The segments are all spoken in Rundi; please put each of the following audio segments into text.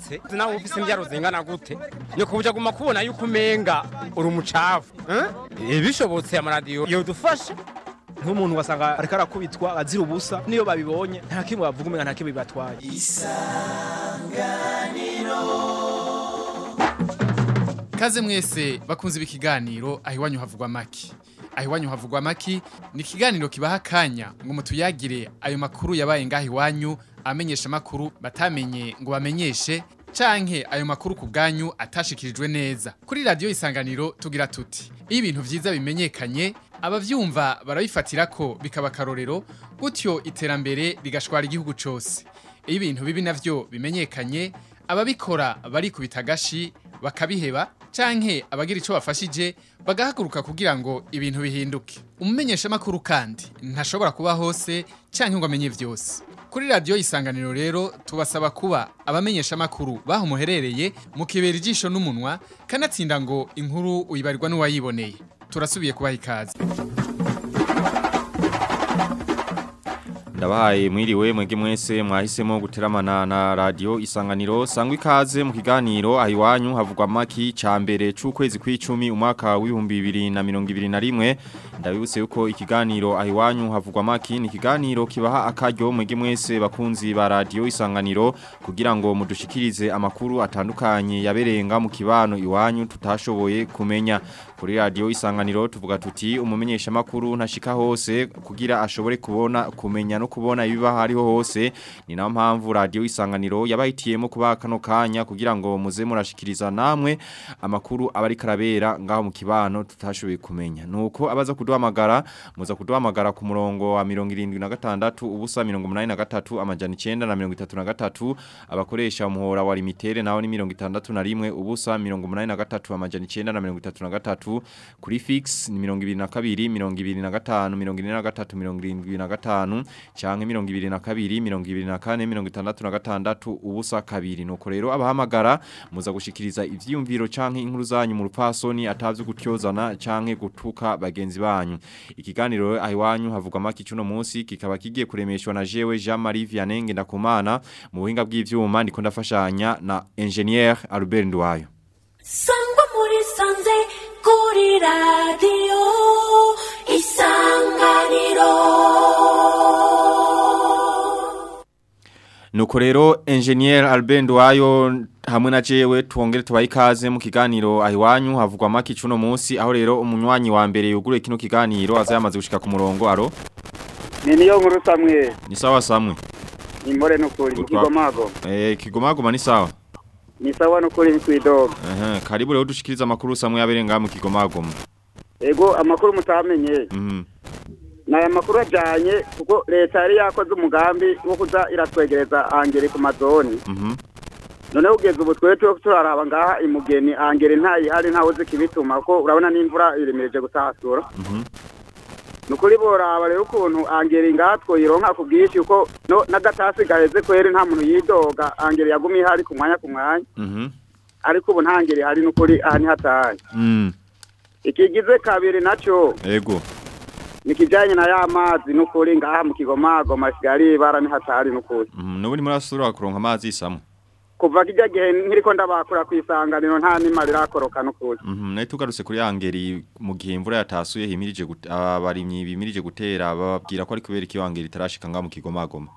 wubatse nawe ufise imbyaro zingana gute ni kubuja guma kubona yuko umenga uri umucafu eh? bishobotse amaradiyo yodufasha nk'umuntu wasanga ariko arakubitwa azira ubusa niyo babibonye nta kimwe bavuga umenga nta kimwe bibatwaye Kaze mwese bakunze ibi kiganiro aho iwanyu havugwa maki. Aho iwanyu havugwa maki ni ikiganiro kibaha akanya ngo mutuyagire ayo makuru yabaye ngaho iwanyu amenyesha makuru batamenye ngo bamenyeshe canke ayo makuru ku bwanyu atashikirijwe neza. Kuri radio isanganiro tugira tuti. Iyo ibintu vyiza bimenyekanye abavyumva barabifatira ko bikaba karorero gutyo iterambere rigashwara igihugu cose. Iyo ibintu bibi navyo bimenyekanye ababikora bari kubitagashi bakabiheba canke abagira ico bafashije bagahaguruka kugira ngo ibintu bihinduke umumenyesha makuru kandi ntashobora kuba hose canke ngo amenye vyose kuri radio isanganiro rero tubasaba kuba abamenyesha makuru baho muherereye mu kibera ijisho n'umunwa kanatsinda ngo inkuru uyibarirwa n'uwayiboneye turasubiye kubaha ikaze Ndabahaye mwiriwe mwege mwese mwahisemo guteramana na radio isanganiro sangwa ikaze mu kiganiro ahiwanyu havugwa maki ca mbere c'ukwezi kw'icumi umwaka w'ibihumbi bibiri na mirongo ibiri na rimwe ndabibutse yuko ikiganiro ahiwanyu havugwa maki ni ikiganiro kibaha akaryo mwege mwese bakunzi ba radio isanganiro kugira ngo mudushikirize amakuru atandukanye yaberenga mu kibano iwanyu tutashoboye kumenya kuri radio isanganiro tuvuga tuti umumenyesha makuru ntashika hose kugira ashobore kubona kumenya no kubona ibiba hariho hose ni na mpamvu radio isanganiro yabahitiyemo kuba kano kanya kugira ngo muze murashikiriza namwe amakuru abari karabera ngaho mu kibano tutashoboye kumenya nuko abaza kuduhamagara muza kuduhamagara ku murongo wa 76 ubusa 83 amajana 9 na 33 abakoresha umuhora wa limitere naho ni 61 ubusa 83 amajana 9 na 33 kuri fix ni 22 25 23 75 canke mirongo ibiri na kabiri mirongo ibiri na kane mirongo itandatu na gatandatu ubusa kabiri nuko rero abahamagara muza gushikiriza ivyiyumviro canke inkuru zanyu mu rupasoni atavyo gutyozana canke gutuka bagenzi banyu ikiganiro ahiwanyu havugwa maki cuno munsi kikaba kigiye kuremeshwa na jewe Jean Marie Vianney ndakumana mu buhinga bw'ivyuma ndiko ndafashanya na engineer Albert Ndwayo Sangwa muri sanze kuri radio isanganiro Nuko rero engineer Albert Ndwayo hamwe na jewe tuongere tubaye ikaze mu kiganiro ahiwanyu havugwa maki cuno munsi aho rero umunywanyi wa mbere yugure kino kiganiro azayamaze gushika ku murongo aro ni niyo nkuru samwe ni sawa samwe ni more nukuri ikigomago eh kigomagoma ni sawa ni sawa nukuri kwidoga ehe karibu rero dushikiriza amakuru samwe yaberenga mu kigomagoma ego amakuru mutamenye mhm ni aya makuru ajyanye kuko leta yari yakoze umugambi wo kuza iratwegereza angere ku mazoni mhm noneho ugeze ubu twe turi turaraba ngaha imugeni angere ntayihari ntawe uzi ikibituma kuko urabona n'imvura iremereje gutahasura mhm ni ukuri boraba rero ukuntu angere ngaha twoyironka ku bwinshi kuko no- n'agatasi gaheze kweri nta muntu yidoga angere yagumye ihari ku mwanya ku mwanya mhm ariko ubu nta ngeri hari n'ukuri aha ntihataye mm ikigize kabiri nacyo ego ni ikijyanye na ya mazi n'ukuri ngaha mu kigomagoma kigali ibara ntihatari n'ukuri mhm nubu ni murasura kuronka amazi samwe kuva kijya gihe nkiriko ndabakura ku isanganiro nta nima rirakoroka n'ukuri mhm nayo tugarutse kuri angeri mu gihe imvura yatasuye himirije gute- abarimyi bimirije gutera bababwira ko ari kubera iki angeri itarashika ngaho mu kigomagoma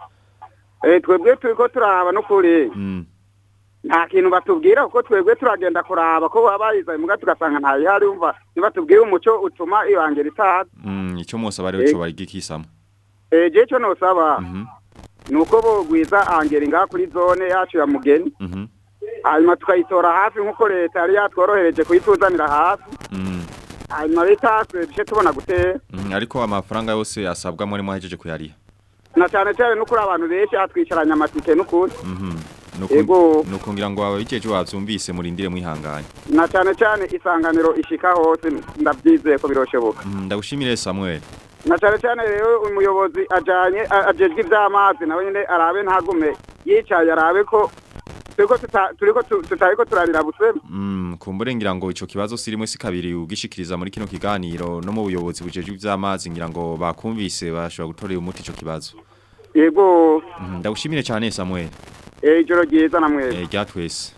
Eh, twebwe turiko turaba n'ukuri mm nta kintu batubwira kuko twebwe turagenda kuraba ko baba bayizaye muga tugasanga ntayihari umva nibatubwire umuco utuma iyo angeri itaza mm ico mose bari Eh. cyo bari gikisamo Eh, je co nosaba mhm ni uko bogwiza angeri ngaha kuri zone yacu ya mugeni mhm hanyuma tukayitora hafi nk'uko leta yari yatworohereje kuyituzanira hafi mm hanyuma leta duce tubona gutera Mhm, ariko amafaranga yose asabwa muri mwahejeje kuyariha na cyane cyane no kuri abantu benshi hatwicaranye amatike n'ukuri mhm Ego. nuko ngira ngo ababijeje bavyumvise murindire mwihanganye na cyane cyane isanganiro ishika hose ndabyizeye ko biroshoboka Mhm, ndagushimire Samuel na cyane cyane rero umuyobozi ajanye a- ajejwe ivy'amazi nawe nyine arabe ntagume yicaye arabe ko turiko tuta- turiko tu- tutariko turarira busema Mm, kumbure ngira ngo ico kibazo sirimwe si kabiri ugishikiriza muri kino kiganiro no mu buyobozi bujeje ivy'amazi ngira ngo bakumvise bashobora gutorera umuti ico kibazo. yego Mhm, ndagushimire cyane Samuel. Eh, ijoro ryiza na mwese Eh rya twese.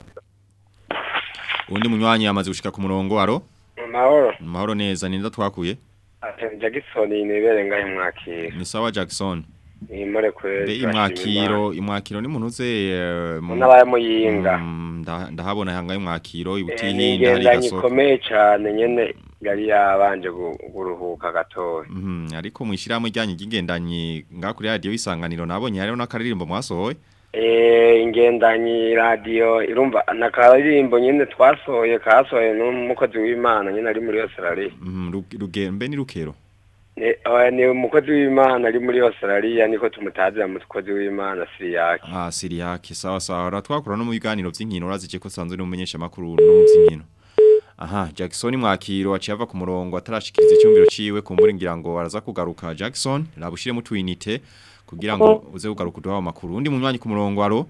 Undi munywanyi yamaze gushika ku murongo aro? mahoro Mahoro neza ninda twakuye. ati Jackson nibere ngahe mwakiro Ni sawa Jackson. nimore kure Be imwakiro imwakiro ni muntu uze eh, mu- Munaba ya Muyinga. Mm, nda- ndahabona hanga imwakiro ni ibutihinda hari ingendanyi gasoko. ikomeye cyane nyene yari yabanje gu- guruhuka gatoya Mhm ariko mwishirahamwe ryanyu ry'ingendanyi ngakuri radio isanganiro nabonye hariho n'akaririmbo mwasohoye. Eh, ingendanyi radiyo irumva nakaririmbo nyene twasohoye kasohoye n'umukozi w'imana nyene ari muri Australia Mhm Ruge- rugembe ni rukero. ni oya, ni umukozi w'imana ari muri Australia niko tumutazira umukozi w'imana Siriyaki Ah Siriake sawa sawa ratwakura no mu biganiro by'inkino urazice ko sanzwe n'umumenyesha makuru no mu by'inkino. Aha Jackson mwakiro aciye ava ku murongo atarashikiriza icyumviro ciwe kumbura ngira ngo araza kugaruka Jackson labushire mu twinite kugira ngo uze kugaruka uduha amakuru undi munywanyi ku murongo aro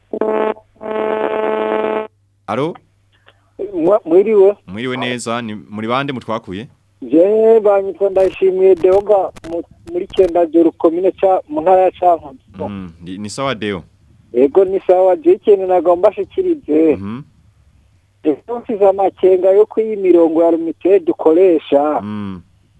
Aro mwiriwe mwiriwe neza ni muri bande mutwakuye je banyitwa ndashimiye deoga mu- muri kenda joro komine ca mu ntara ya cankuzo Mm, ni, ni sawa deo ego ni sawa je ikintu nagomba shikirize Mhm mfise amakenga yo iyi mirongo ya rumite dukoresha mm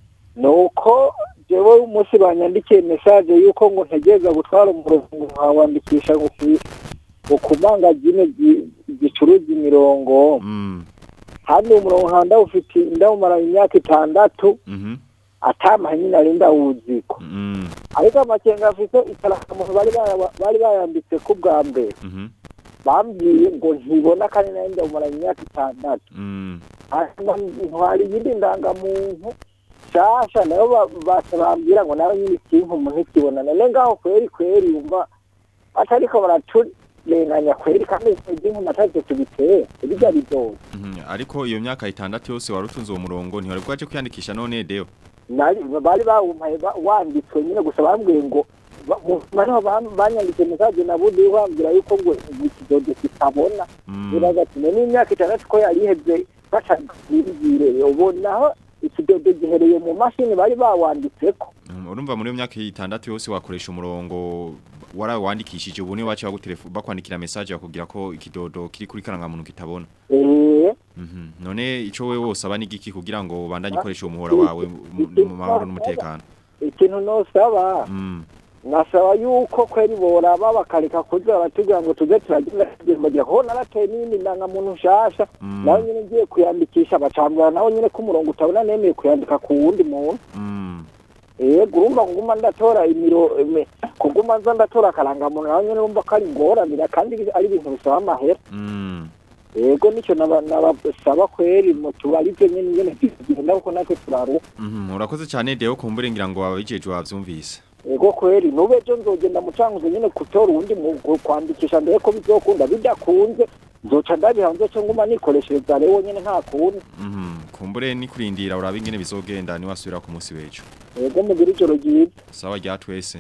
nuko jewe umunsi banyandikiye message yuko ngo ntegereza gutwara umurongo nkawandikisha ngo ku- ngo ku mangazine gi- gicuruza imirongo mm kandi uwo murongo nkaba ndawufite ndawumara imyaka itandatu mhm atamahe nyine ari ndawuziko mm ariko amakenga afite ikaramuntu bari bara- bari bayambitse ku bwa mbere mhm bambwiye ngo ntibona kandi nayo ndawumara imyaka itandatu mm hanyuma ntwara iyindi ndangamuntu nshasha nayo ba- basa bambwira ngo nawe nyine ikintu umuntu ikibona none ngaho kweri kweri yumva batariko baraturenganya kweri kandi ikintu natavyo tubiteye birya bidoze Mhm, ariko iyo myaka itandatu yose warutunze uwo murongo ntihari bwaje kwiyandikisha none deo Nari- bari bawumpaye ba- wanditswe nyine gusa bambwiye ngo ba- mu- bariho bam- banyanditse mesaje nabundi bambwira yuko ngo ngo ikidodo kitabona biraga ati none imyaka itandatu ko yari iheze bacabwire ubonaho ikidodo gihereye mu mashini bari bawanditseko Mm, urumva muri iyo myaka itandatu yose wakoresha umurongo warawandikishije ubu niwe wacu bagutelefone bakwandikira message bakubwira ko ikidodo kiri kuri karangamuntu kitabona eh Mhm. none ico wewe wosaba ni giki kugira ngo ubandanye ukoresha umuhora wawe mu mu mahoro n'umutekano ikintu nosaba Mm. nasaba yuko kweri boraba bakareka kuza baratubwira ngo tuze turagenda tugembagira kuko narateye n'iyindi ndangamuntu nshasha Mm. nawe nyine ngiye kuyandikisha bacambwira nawe nyine ko umurongo utabona nemeye kuyandika ku wundi muntu Mm. yego urumva kuguma ndatora imiro ime- kuguma nza ndatora akarangamuntu nawe nyine urumva ko ari ingorane kandi ari ibintu bisaba amahera Mm. yego nicyo naba- nabasaba kweri mutubarize nyine ingene tugenda kuko natwe turaruha Mhm. urakoze cyane deo kumbure ngira ngo wabijeje wavyumvise yego kweri nube ejo nzogenda mucanguze nyine gutora uwundi mu gu- kwandikisha mbere ko bizokunda bidakunze nzoca ndabiha nzoca nguma nikoreshereza rero nyine nta kundi Mhm. kumbure ni kurindira urabe ingene bizogenda ni wasubira ku munsi w'ejo yego mugire ijoro ryiza sawa rya twese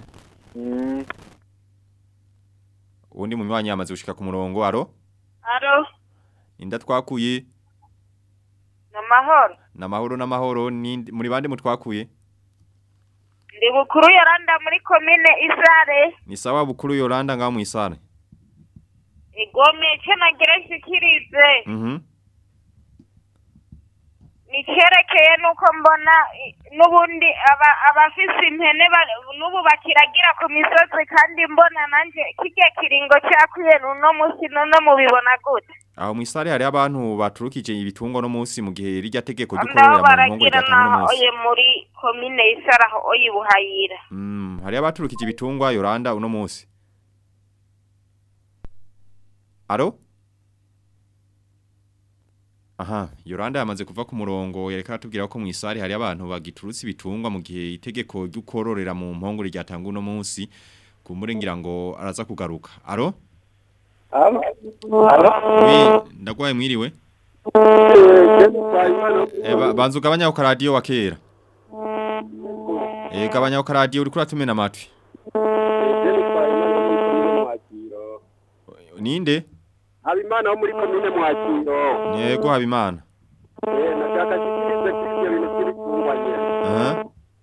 Mm. uwundi munywanyi yamaze gushika ku murongo aro Alo, inda twakuye ni amahoro. namahoro namahoro ni muri bande mutwakuye Ndi bukuru Yoranda muri komine Isare. ni sawa bukuru Yolanda ngaho mwisare Igome icyo nagira nshikirize. mhm Ni cyerekeye nuko mbona i- n'ubundi aba- abafise impene ba- n'ubu bakiragira ku misozi kandi mbona nanje kirya kiringo cyakwiye uno munsi none mubibona gute aho mwisare hari abantu baturukije ibitungwa no munsi mu gihe rijya tegeko ndaho ry'ukororera mu nkongoro baragira ryatanga no naho munsi oye muri komine Isare aho oye buhayira mm hari abaturukije ibitungwa Yolanda uno munsi Aro Aha, Yolanda yamaze kuva ku murongo yereka atubwira ko mwisare hari abantu bagiturutse ibitungwa mu gihe itegeko ry'ukororera mu mpongore ryatanga uno munsi kumbure ngira ngo araza kugaruka. Aro? Alo? Oui, ndagwaye mwiriwe. Eh ba- banzu gabanya ku radio wa kera. Eh gabanya ku radio uri kuratumena amatwi. Ninde? habimana wo muri komine mwakiro Yego habimana. Eh, nashaka kikirize kuri ibyo bintu by'ibitungwa nyine Aha.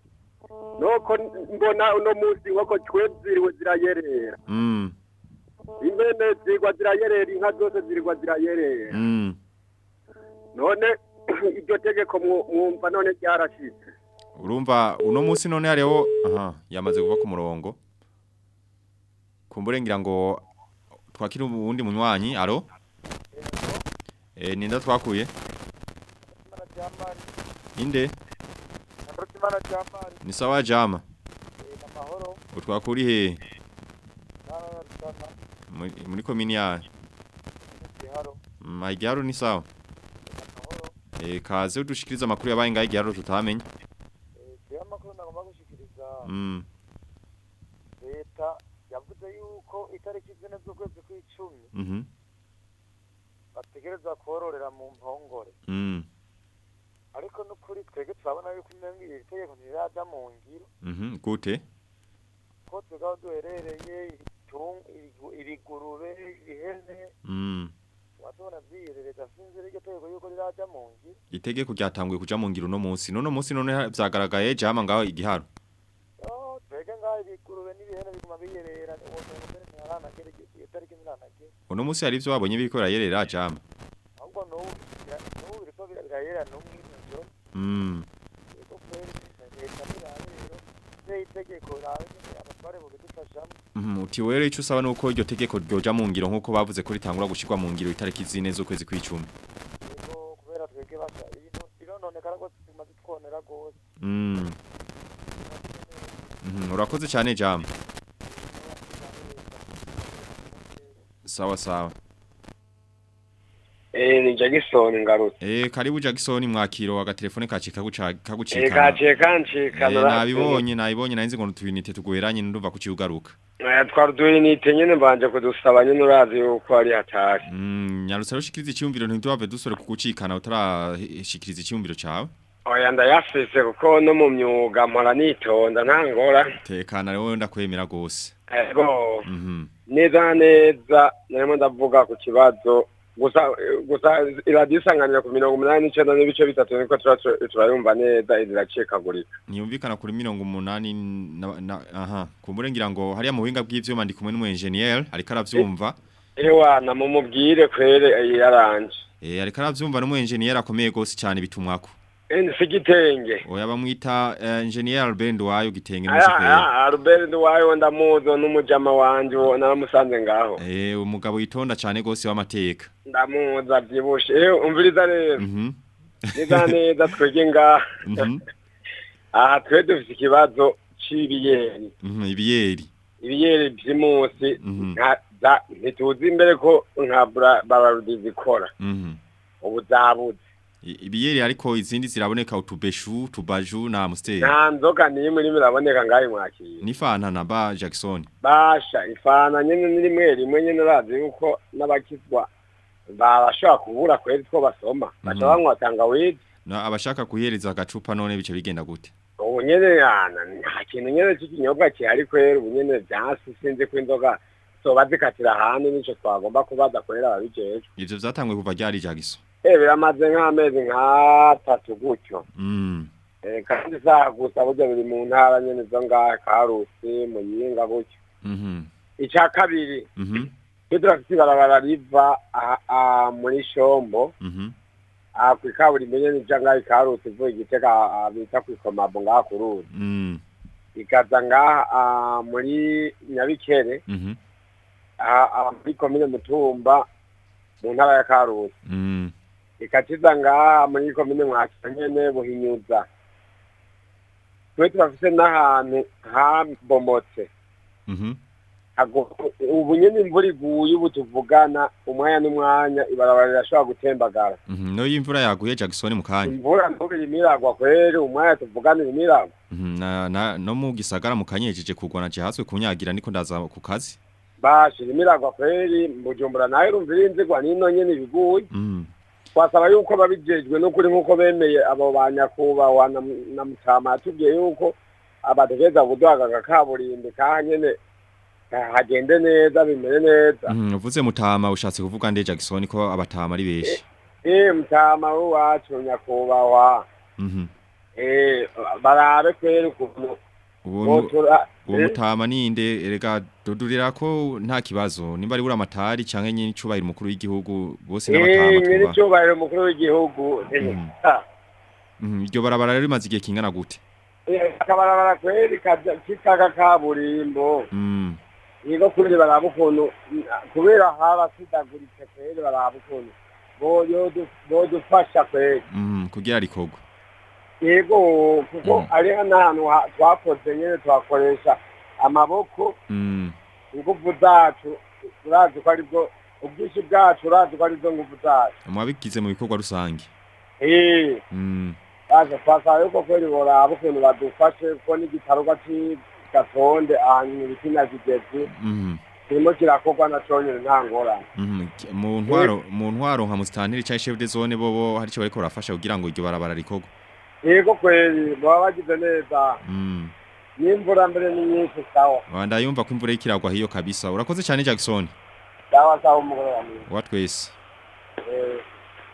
nuko mbona uno munsi inkoko twebwe ziriwe zirayerera Mm. impene zirwa zirayerera inka zose zirirwa zirayerera Mm. none iryo tegeko mwu- mwumva none ryarashitse Urumva uno munsi none hariho aha yamaze kuva ku murongo. Kumbure ngira ngo twakira ubundi munywanyi aro. Eh ninda twakuye. Inde ni sawa jama. Utwakuri he muri muri komini ya Maigaro ni sawa. Eh kaze udushikiriza makuru yabaye ngaye igiharo tutamenye. amakuru nagomba gushikiriza Mm. leta yavuze yuko itariki zine z'ukwezi kw'icumi Mhm. bategereza kororera mu mpongore Mm. ariko n'ukuri twebwe turabona yuko umenga iri tegeko ntiriraja mu ngiro Mhm. Gute? ko twebwe aho duherereye ibitung- ibigu- ibigurube ihene Mm. watubona vyiyerereza sinzi iryo tegeko yuko riraja mu ngiro Itegeko ryatanguye kuja mu ngiro no munsi. None munsi none ha- vyagaragaye jama ngaho igiharo. Oh, twebwe ngaho ibigurube n'ibihene biguma biyerera uwo muntu mbere ntiharanagera iyo tariki ntiharanagera Uno munsi hari ivyo wabonye biriko birayerera jama. ahubwo n'ubu bira- n'ubu biriko bira- birayerera n'umwe mw'ijoro Mm. Ego kweli leta nirabe rero ne itegeko rabe nyene abatware bobidufashamo Mhm. Uti were ico usaba nuko iryo tegeko ryoja mu ngiro nkuko bavuze ko ritangura gushirwa mu ngiro itariki zine z'ukwezi kw'icumi. ego kubera twebwe basha ibintu birononekara rwose tumaze twonera rwose Mm. Mhm. Urakoze cyane jama. Sawa sawa. Eh ni Jackson ngarutse. Eh karibu Jackson mwakiro agatelefone kacika guca Eh kagucika. kaciye kancikana. Eh nabibonye nabibonye narinzi ngo tubinite tuguheranye ndumva kuciugaruka. Eh twari duhinite nyene mbanje kudusaba nyene urazi yuko ari hatari. Mm, nyarutse rushikiriza icyumviro ntiduhave dusore kugucikana utarashikiriza icyumviro cawe. Oya ndayafise kuko no mu myuga mpora nitonda nta ngora. Tekana rero ndakwemera gose. Ego Mhm. neza na neza narimo ndavuga ku kibazo gusa gusa iradisanganira ku mirongo umunani n'icenda n'ibice bitatu niko tura- tura- turayumva neza iracikagurika. Niyumvikana kuri mirongo umunani na, na aha kumbure ngira ngo hariya mu buhinga bw'ivyuma ndi kumwe n'umu engineer ariko aravyumva. Ewana mumubwire kwere yaranje. Eh ariko aravyumva n'umu engineer akomeye gose cyane bitumwako. Eni sigitenge. Oya bamwita uh, engineer Albendo wayo gitenge Aya n'umushoferi. aya Albert Nduwayo ndamuzo n'umujama wanje uwo naramusanze ngaho. Eh umugabo yitonda cyane gose w'amateka. Ndamuza avyibushe. Eh umviriza rero. Mhm. Neza neza twege ngaha. Mhm. Aha twe dufise ikibazo c'ibiyeri. Mhm ibiyeri. Ibiyeri vy'imusi Mhm. nka za ntituzi imbere ko nka bra- bararudi zikora. Mhm. Ubu zabuze. I- Ibiyeri ariko izindi ziraboneka utubeshu, tubaju na amstel. Nta nzoga n'imwe irimo iraboneka ngaho mwakira. Ni fanta na ba Jackson. Basha ifana nyene ni rimwe rimwe nyene urazi yuko n'abakizwa barashobora kubura kweri two basoma. Baca Mhm. banywa tangawizi. Na abashaka kuhereza agacupa none bice bigenda gute? ubu nyene yana nta kintu nyene c'ikinyobwa kihari kwera ubu nyene vyasi sinzi ko inzoga zoba zikatira ahandi nico twagomba kubaza kwera ababijejwe Ivyo vyatanguye kuva ryari Jackson. eh biramaze nk'amezi nk'atatu gutyo Mm. eh kandi saha gusa burya biri mu ntara nyene zo ngaha karusi muyinga gutyo Mhm. ica kabiri Mhm. iyo turafise ibarabara riva aha- aha muri shombo Mhm. aha kw'ikaburimbo nyene ija ngaha ikarusi ivuye igitega aha bita kw'ikomabo ngaha ku ruzi Mm. ikaza ngaha ah, muri nyabikere Mhm. aha aha muri komine mutumba mu ntara ya karusi Mm. ikaciza ngaha muri komine mwakira nyene buhinyuza twe turafise n'ahantu habomotse Mhm. Hago- ubu nyene imvura iguye ubu tuvugana umwanya n'umwanya ibarabara rirashobora gutembagara Mhm. No yimvura yaguye Jackson mu kanya. imvura ntubu irimo iragwa kweri umwanya tuvugana irimo iragwa Mhm. Na, na no mu gisagara mu kanyejeje kugwana cihaswe kunyagira niko ndaza ku kazi. basha irimo iragwa kweri bujumbura nawe urumva irinzigwa n'ino nyene ibiguye Mhm. twasaba yuko babijejwe n'ukuri nk'uko bemeye abo ba nyakubahwa na na mutama yatubwiye yuko abategereza kuduhaga kaburimbi kaha nyene ha- hagende neza bimere neza Mhm. Uvuze mutama ushatse kuvuga nde Jackson ko abatama ari beshi. eh mutama w'iwacu nyakubahwa Mhm. eh barabe kweri ukuntu uwo Botura- uwo eh? mutama ninde erega dudurira ko nta kibazo nimba ari buramatari canke nyine icubahiro umukuru w'igihugu bose n'abatama Eh, nyiri tuba cyubahiro umukuru w'igihugu eh, ah, Mhm, iryo barabara rero rimaze igihe kingana gute eh, akabarabara kweri kaja- kitaka kaburimbo Mm, nigo kuri baraba ukuntu kubera harasidaguritse kweri baraba ukuntu boyodu- bodufasha kweri mhm, kugira rikogwa yego kuko ariho n'ahantu ha- twakoze nyine twakoresha amaboko Mm, ingufu zacu urazi ko aribwo ubwinshi bwacu urazi ko arizo ngufu zacu mwabigize mu bikorwa rusange Eh, Mm, baje twasaba yuko kweri boraba ukuntu badufashe kuko n'igitarugwa c'igatonde ahantu ibikina kigezi mhm, kirimo kirakorwa na conyene nta ngorane mhm. Ki- mu ntwaro mu ntwaro nka musitanteri canke chef de zone bobo hari ico bariko barafasha kugira ngo iryo barabara rikogwe yego kweri baba bagize neza Mm, n'imvura mbere ni nyinshi sawa wanda yumva ko imvura ikiragwa hiyo kabisa urakoze cyane Jackson sawa sawa umugoroba mwiza wa twese Eh,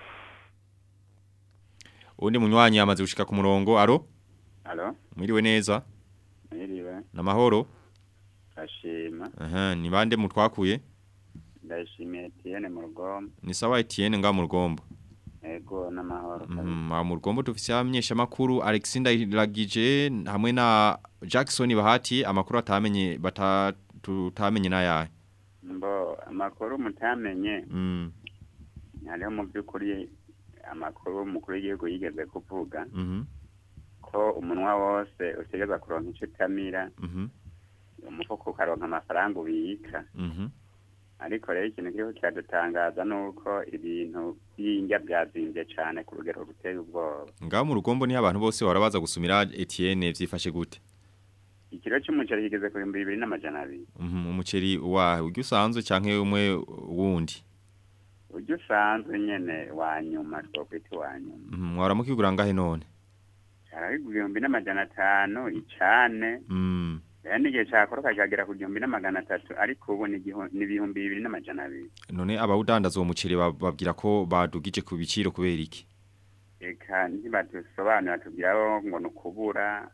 undi munywanyi yamaze gushika ku murongo aro Alo, mwiriwe neza mwiriwe, namahoro ndashima, aha ni bande mutwakuye ndashimiye Etienne mu rugombo, ni sawa Etienne nga mu rugombo ego n'amahoro. Mhm, mu rugombo dufise abamenyesha makuru Alexander Iragije hamwe na Jackson Bahati amakuru atamenye bata tutamenye nayahe Mbo amakuru mutamenye, mm hariho mu by'ukuri amakuru umukuru w'igihugu yigeze kuvuga mhm ko umunwa wose utegereza kuronka ico utamira, mhm umufuko ukaronka amafaranga ubika. mhm Ariko rero ikintu kiriho kiradutangaza nuko ibintu by'indya byazimbye cane ku rugero ruteye ubwoba. ngaho mu rugombo ni abantu bose barabaza gusumira Etienne vyifashe gute Ikiro c'umuceri kigeze ku bihumbi bibiri n'amajana abiri. mhm umuceri wa uryo usanzwe canke umwe wundi Ujya usanzwe nyene wa nyuma twokwita wa nyuma. mhm mwaramukigura ngahe none Arabigwa ibihumbi n'amajana atanu icane mm rero n'igihe cakoroka kikagera ku gihumbi n'amagana atatu ariko ubu ni igihu- ni ibihumbi bibiri n'amajana abiri none abawudandaza uwo muceri ba- babwira ko badugije ku biciro kubera iki eka ntibadusobanura tubwiraho ngo ni ukubura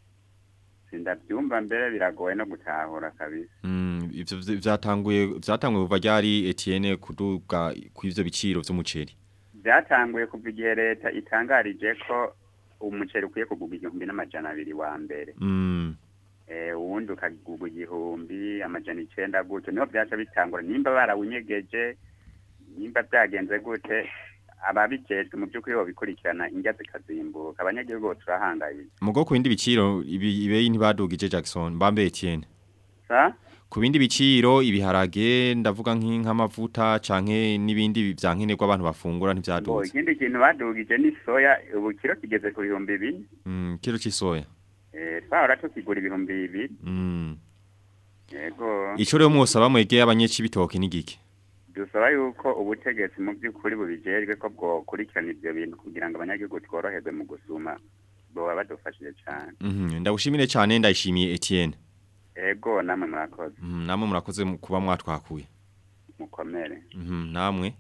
sindabyumva mbere biragoye no gutahura kabisa Mm, ivyo vy- vyatanguye vyatanguye kuva ryari Etienne kuduga kw'ivyo biciro vy'umuceri byatanguye kuva igihe leta itangarije ko umuceri ukwiye kugurwa igihumbi n'amajana abiri wa mbere mm eh uwundi ukagurwa igihumbi amajana icenda gutyo niho byaca bitangura nimba barawunyegeje nimba byagenze gute ababijejwe mu by'ukuri bobikurikirana indya zikazimbuka abanyagihugu bo turahangayitse mugo ku bindi biciro ibi ibeyi ntibadugije Jackson mbambe Etienne sa ku bindi biciro ibiharage ndavuga nk'amavuta canke n'ibindi vyankenerwa abantu bafungura Bo, ntivyaduze ikindi kintu badugije ni soya ubu kiro kigeze ku bihumbi bine mm kilo c'isoya eh twahora tukigura ibihumbi bibiri mm yego ico rero mwosaba mwegeye abanyeci bitoke n'igiki dusaba yuko ubutegetsi mu by'ukuri bubijejwe ko bwokurikirana ivyo bintu kugira ngo abanyagihugu tworoherwe mu gusuma boba badufashije cane mhm ndagushimire cyane ndayishimiye Etienne ego namwe murakoze mhm namwe murakoze mu kuba mwatwakuye mukomere mhm namwe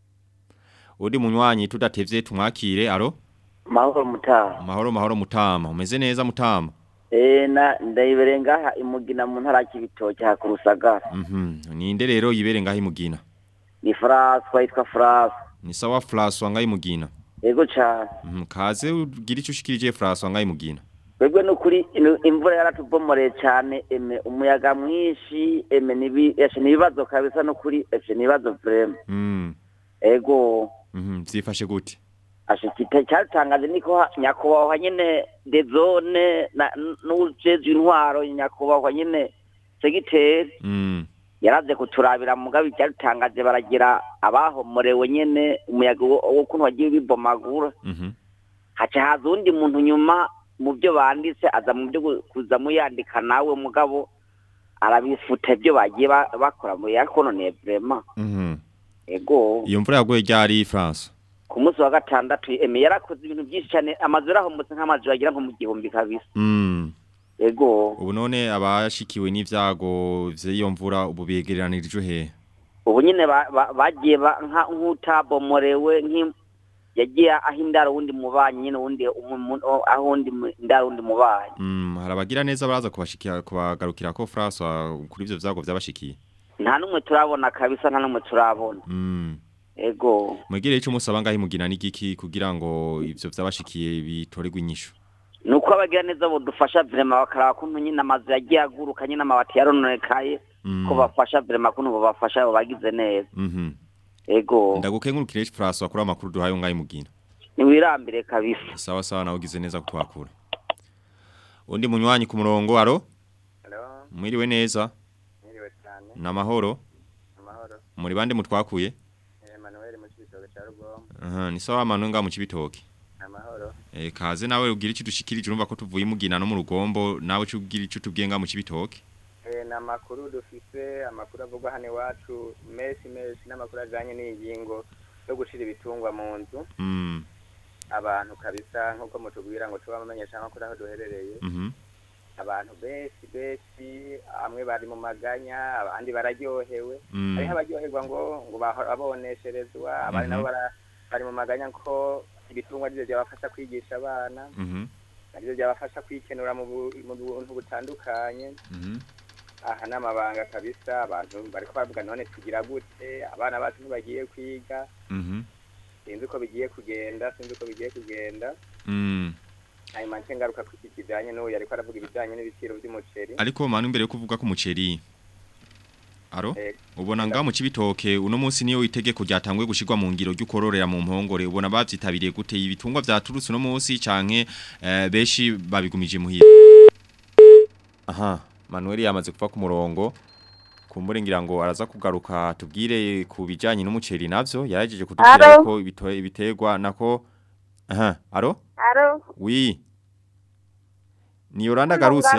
uri munywanyi tudatevye tumwakire aro mahoro mutaha mahoro mahoro mutama umeze neza mutama eh na ndayibere ngaha imugina mu ntara y'ibitoki ha kurusagara mhm ninde rero yibere ngaho imugina ni François yitwa François ni sawa François ngaho imugina yego cyane mhm kaze ugira ico ushikirije François ngaho imugina Twebwe nukuri inu- imvura yaratubomoreye cyane eme umuyaga mwinshi eme nibi eshe nibibazo kabisa nukuri eshe nibibazo vrema mhm ego mhm vyifashe gute ashikite cyatangaje niko ha- nyakubahwa nyene de zone na n'ujejwe intwaro nyakubahwa nyene segiteri mhm yaraze kuturabira mugabe ibyatangaje baragira abahomorewe nyene umuyaga wo wo kuntu wagiye bibomagura mhm haca haza undi muntu nyuma mu byo banditse aza mu byo gu- kuza muyandika nawe mugabo arabifuta ibyo bagiye ba- bakora mu yakononeye vrema mhm ego iyo mvura yaguye ryari France ku munsi wa gatandatu eme yarakoze ibintu byinshi cyane amazu yarahomotse nk'amazu yagira nko mu gihumbi kabisa mhm ego ubu none abashikiwe n'ivyago vy'iyo mvura ubu begeranirijwe he ubu nyine ba- ba- bagiye ba- nka- nk'utabomorewe nk'i- yagiye aho indaro wundi mubanyi nyine wundi umu- mu- aho undi mu- indaro wundi mubanyi Mm, harabagira neza baraza kubashikira kubagarukira ko François kuri ivyo vyago vyabashikiye. nta n'umwe turabona kabisa nta n'umwe turabona Mm. ego Mwegere ico musaba ngaho imugina n'igiki kugira ngo ivyo vyabashikiye bitorerwe inyishu. ni uko abagira neza budufasha vrema bakaraba kuntu nyine amazu yagiye aguruka nyine amabati yarononekaye ko bafasha vrema kuntu bobafasha abo bagize neza Mhm. ego Ndagukengurukire François kuri amakuru duhaye ngaho imugina. niwirambire kabisa Sawa sawa nawe ugize neza kutwakura. Undi munywanyi ku murongo aro? Hello, Mwiriwe neza. mwiriwe cyane. Namahoro. Amahoro. Muri bande mutwakuye? Emmanuel mu Kibitoke cya Rugombo. Aha, ni sawa manu nga mu cibitoke. Amahoro. Eh kaze nawe ugira iki dushikirije urumva ko tuvuye mugina no mu rugombo nawe cyo ugira ico tubwiye nga mu cibitoke. Eh na makuru dufise amakuru avugwa hano iwacu menshi menshi n'amakuru ajanye n'ingingo yo gushira ibitungwa mu nzu Mm. abantu kabisa nk'uko mutubwira ngo tuba bamenyesha amakuru aho duherereye Mhm. abantu benshi benshi bamwe bari mu maganya abandi bararyohewe Mm. hariho abaryoherwa ngo ngo bahora bonesherezwa abandi Mhm. nabo bara- bari mu maganya ko ibitungwa arivyo byabafasha kwigisha abana Mhm. arivyo byabafasha kwikenura mu bu- mu buntu butandukanye Mhm. aha ni amabanga kabisa abantu bariko baravuga none tugira gute abana bacu ntibagiye kwiga Mhm. sinzi uko bigiye kugenda sinzi uko bigiye kugenda Mm. hanyuma nce ngaruka ku iki kijanye n'uyu yariko aravuga ibijanye n'ibiciro vy'umuceri Ariko manu imbere yo kuvuga ku muceri. Aro? Eh, Ubona nga mu cibitoke uno munsi niyo itegeko ryatangwe gushirwa mu ngiro ry'ukororera mu mpongore ubona bavyitabiriye gute ibitungwa vyaturutse uno munsi canke eh, beshi babigumije muhira. Aha, Manuel yamaze kuva ku murongo. Kumbure ngira ngo araza kugaruka tubwire ku bijanye n'umuceri navyo yarajeje kutubwira Alo? ko ibito- ibiterwa nako Aha, aro? Aro. Oui. Ni Yolanda garutse?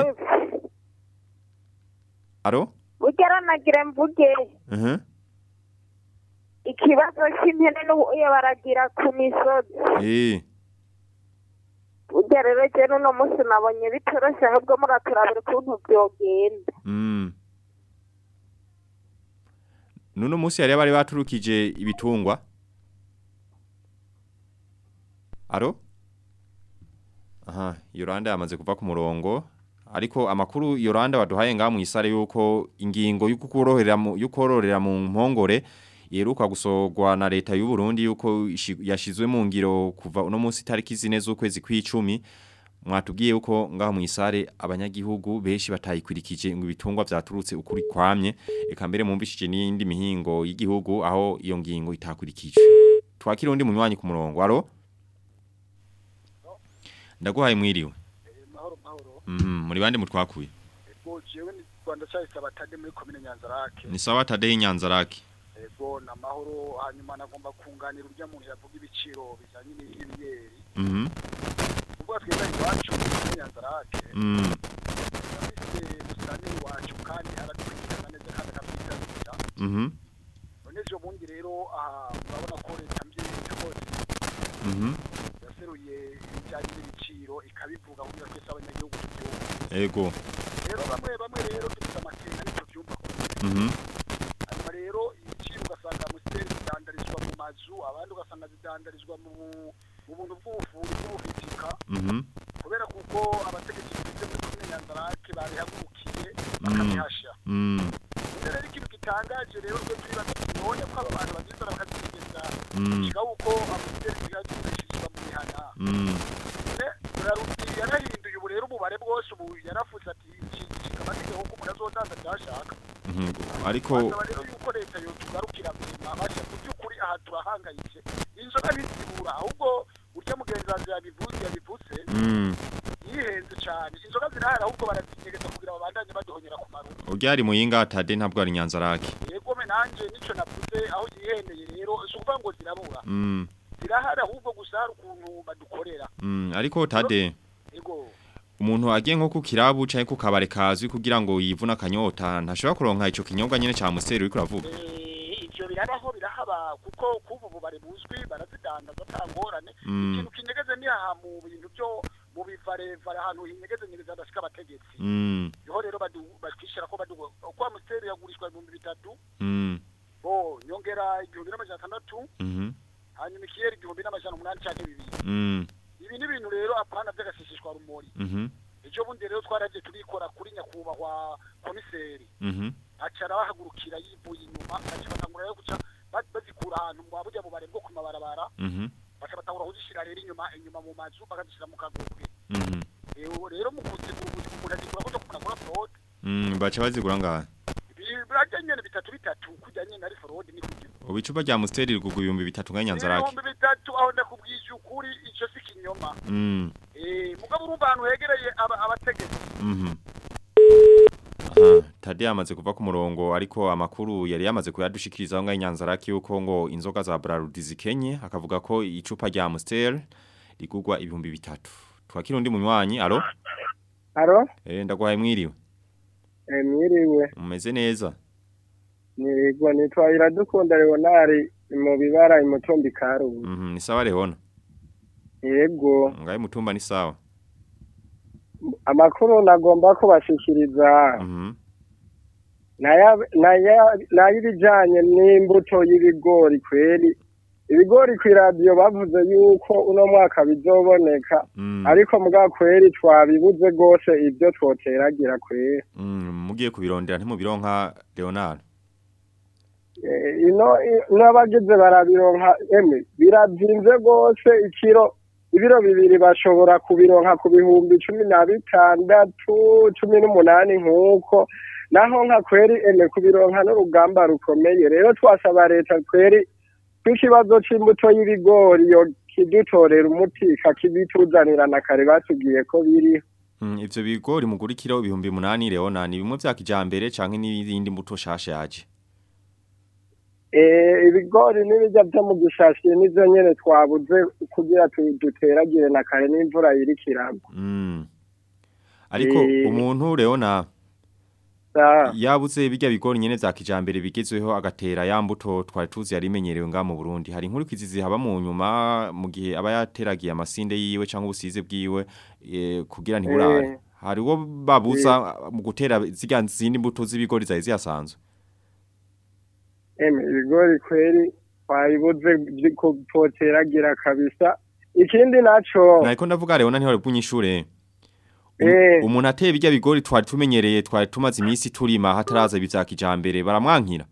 Aro? Ugera nagire mvuge Mhm. ikibazo cy'impene n'ubuye baragira ku misozi. Eh. Ugera rero je n'uno munsi nabonye bitoroshe ahubwo muraturabira ukuntu vyogenda. Mm. Nuno musi yari bari baturukije ibitungwa. Aro? Aha, Yolanda yamaze kuva ku murongo. Ariko amakuru Yolanda waduhaye nga mu isare yuko ingingo y'ukukorohera mu yukororera mu mpongore yeruka gusogwa na leta y'u Burundi yuko ishi- yashizwe mu ngiro kuva uno munsi tariki zine z'ukwezi kw'icumi mwatubwiye uko ngaho mu isare abanyagihugu benshi batayikurikije ngo ibitungwa vyaturutse ukuri kwamye eka mbere mumvishije n'indi mihingo y'igihugu aho iyo ngingo itakurikije twakira undi munywanyi ku murongo aro ndaguhaye mwiriwe mahoro mahoro mhm muri bande mutwakuye ego jewe ni Rwanda cyahise batade muri komine Nyanzarake ni sawa tadei nyanzaraki ego na mahoro hanyuma nagomba kunganira urya muntu yavuga ibiciro bijanye n'ibiyeri mhm ubwo tweza iwacu muri Nyanzarake mhm afite musitani iwacu kandi aradukurikirana neza kandi akatwitabira mhm none ejo bundi rero aha murabona ko leta mvyeyi yakoze mhm yaseruye ibijanye n'ibiciro ikabivuga kugira twese abanyagihugu tubyumve ego rero bamwe bamwe rero dufite amakenga nicyo byumva mhm hanyuma rero ibiciro ugasanga amusiteri zidandarizwa mu mazu abandi ugasanga zidandarizwa mu mu buntu bw'ubufundi bw'ubufitika mhm kubera kuko abategetsi bafite muri komine nyanzarake babihagurukiye mhm bakabihasha mhm none rero ikintu gitangaje rero twe twibaza none ko aba bantu bagizana bakazigeza Mm. kiga uko amusiteri zigagurishirizwa mu mihana mhm Rarudi yarahinduye ubu rero umubare bwose ubu yarafuze ati iki amategeko ko umuntu azodanza byashaka mhm ariko basaba rero yuko leta yotugarukira kurema basha mu by'ukuri aha turahangayitse inzoga ntizibura ahubwo urya mugenzi wanjye yabivuze yabivuze mhm yihenze cyane inzoga zirahari ahubwo barazinyegeza kugira babandanye baduhonyera ku marugo uryari muyinga tade ntabwo ari nyanzaraki yegome nanjye nico navuze aho yihendeye rero si ukuvuga ngo zirabura mhm zirahari ahubwo gusa hari ukuntu badukorera mhm ariko tade yego umuntu agiye nko ku kirabu canke ku kabare kazwi kugira ngo yivuna akanyota ntashobora kuronka ico kinyobwa nyene ca museri uriko uravuga Eh, ivyo birabaho birahaba kuko kuva ubu bari buzwi barazidandaza ata ngorane Mm. ikintu kinyegeze ni aha mu bintu byo mu bivarevare ahantu hinyegeze nyegeze hadashika abategetsi mhm niho rero badu- batwishyira ko badu uko amusiteri yagurishwa ibihumbi bitatu mhm bo nyongera igihumbi n'amajana atandatu mhm hanyuma ikiyeri igihumbi n'amajana umunani canke bibiri Mm. ibi ni ibintu rero apana vy'agasishishwa rumori Mhm. ejo bundi rero twaragiye turikora kuri nyakubahwa komiseri Mhm. aca arabahagurukira yivuye inyuma aca batangura rero guca ba- bazikura ahantu mu burya bubare bwo ku mabarabara Mhm. baca batangura kuzishira rero inyuma inyuma mu mazu bakazishira mu kagurwe Mhm. Eh, ubu rero mu kuzigura ubu umuntu azigura kuja kunagura forode Mm, bacha bazigura ngaha. birajya nyene bitatu bitatu kujya nyene ari forode ni kujya Ubu icupa rya Amstel rigugu ibihumbi bitatu nga Nyanzarake. ibihumbi bitatu aho ndakubwije ukuri ico si kinyoma Mm. Eh, mugabo urumva ahantu hegereye aba- abategetsi Mhm. Aha, Tade yamaze kuva ku murongo ariko amakuru yari yamaze kuyadushikiriza ngo inyanzaraki yuko ngo inzoga za Brarudi zikenye akavuga ko icupa rya Amstel rigugwa ibihumbi bitatu. Twakira undi munywanyi, alo? Aro, Eh ndagwaye mwiriwe. eh, mwiriwe, Umeze neza. nirigwa nitwa Iradukunda Leonari mu bibara imutumbi karubu. Mhm, ni sawa Leona. Yego, Ngaye mutumba ni sawa. amakuru nagomba ko bashikiriza Mhm. naya naya nayibijanye n'imbuto y'ibigori kweri. Ibigori ku radio bavuze yuko uno mwaka bizoboneka Mm. ariko muga kweri twabibuze gose ibyo twoteragira kweri. Mm, mugiye kubirondera ntimubironka Leonard. Eh, ino i- n'abagize barabironka emwe biravyimbye gose ikiro ibiro bibiri bashobora kubironka ku bihumbi cumi na bitandatu cumi n'umunani nk'uko naho nka kweri emwe kubironka n'urugamba rukomeye rero twasaba leta kweri kw'ikibazo c'imbuto y'ibigori yo kidutorera umuti kakibituzanira na kare batubwiye ko biriho Mm, ivyo bigori mugurikira ibihumbi munani Leonard ni bimwe vya kijambere canke n'ibindi mbuto shasha yaje. Eh, ibigori n'ibijya byo mu gishashi nivyo nyene twabuze kugira tu- duteragire na kare n'imvura iriko iragwa Mm. Ariko Eh. umuntu Leona Sa- yabuze bijya bigori nyene vya kijambere bigezweho agatera ya mbuto twari tuzi yari imenyerewe nga mu Burundi. Hari inkuru kizizi haba mu nyuma mu gihe aba yateragiye amasinde yiwe canke ubusize bwiwe eh, kugira ntiburare. Eh. Hari wo babuza mu gutera zirya zindi mbuto z'ibigori zari zihasanzwe. Eme, ibigori kweri twabibuze vy- kutoteragira kabisa ikindi naco Nariko ndavuga Leona ntiwari bwunyishure. Eh. Umuntu ateye bijya bigori twari tumenyereye twari tumaze iminsi turima hataraza ibi vya kijambere baramwankira.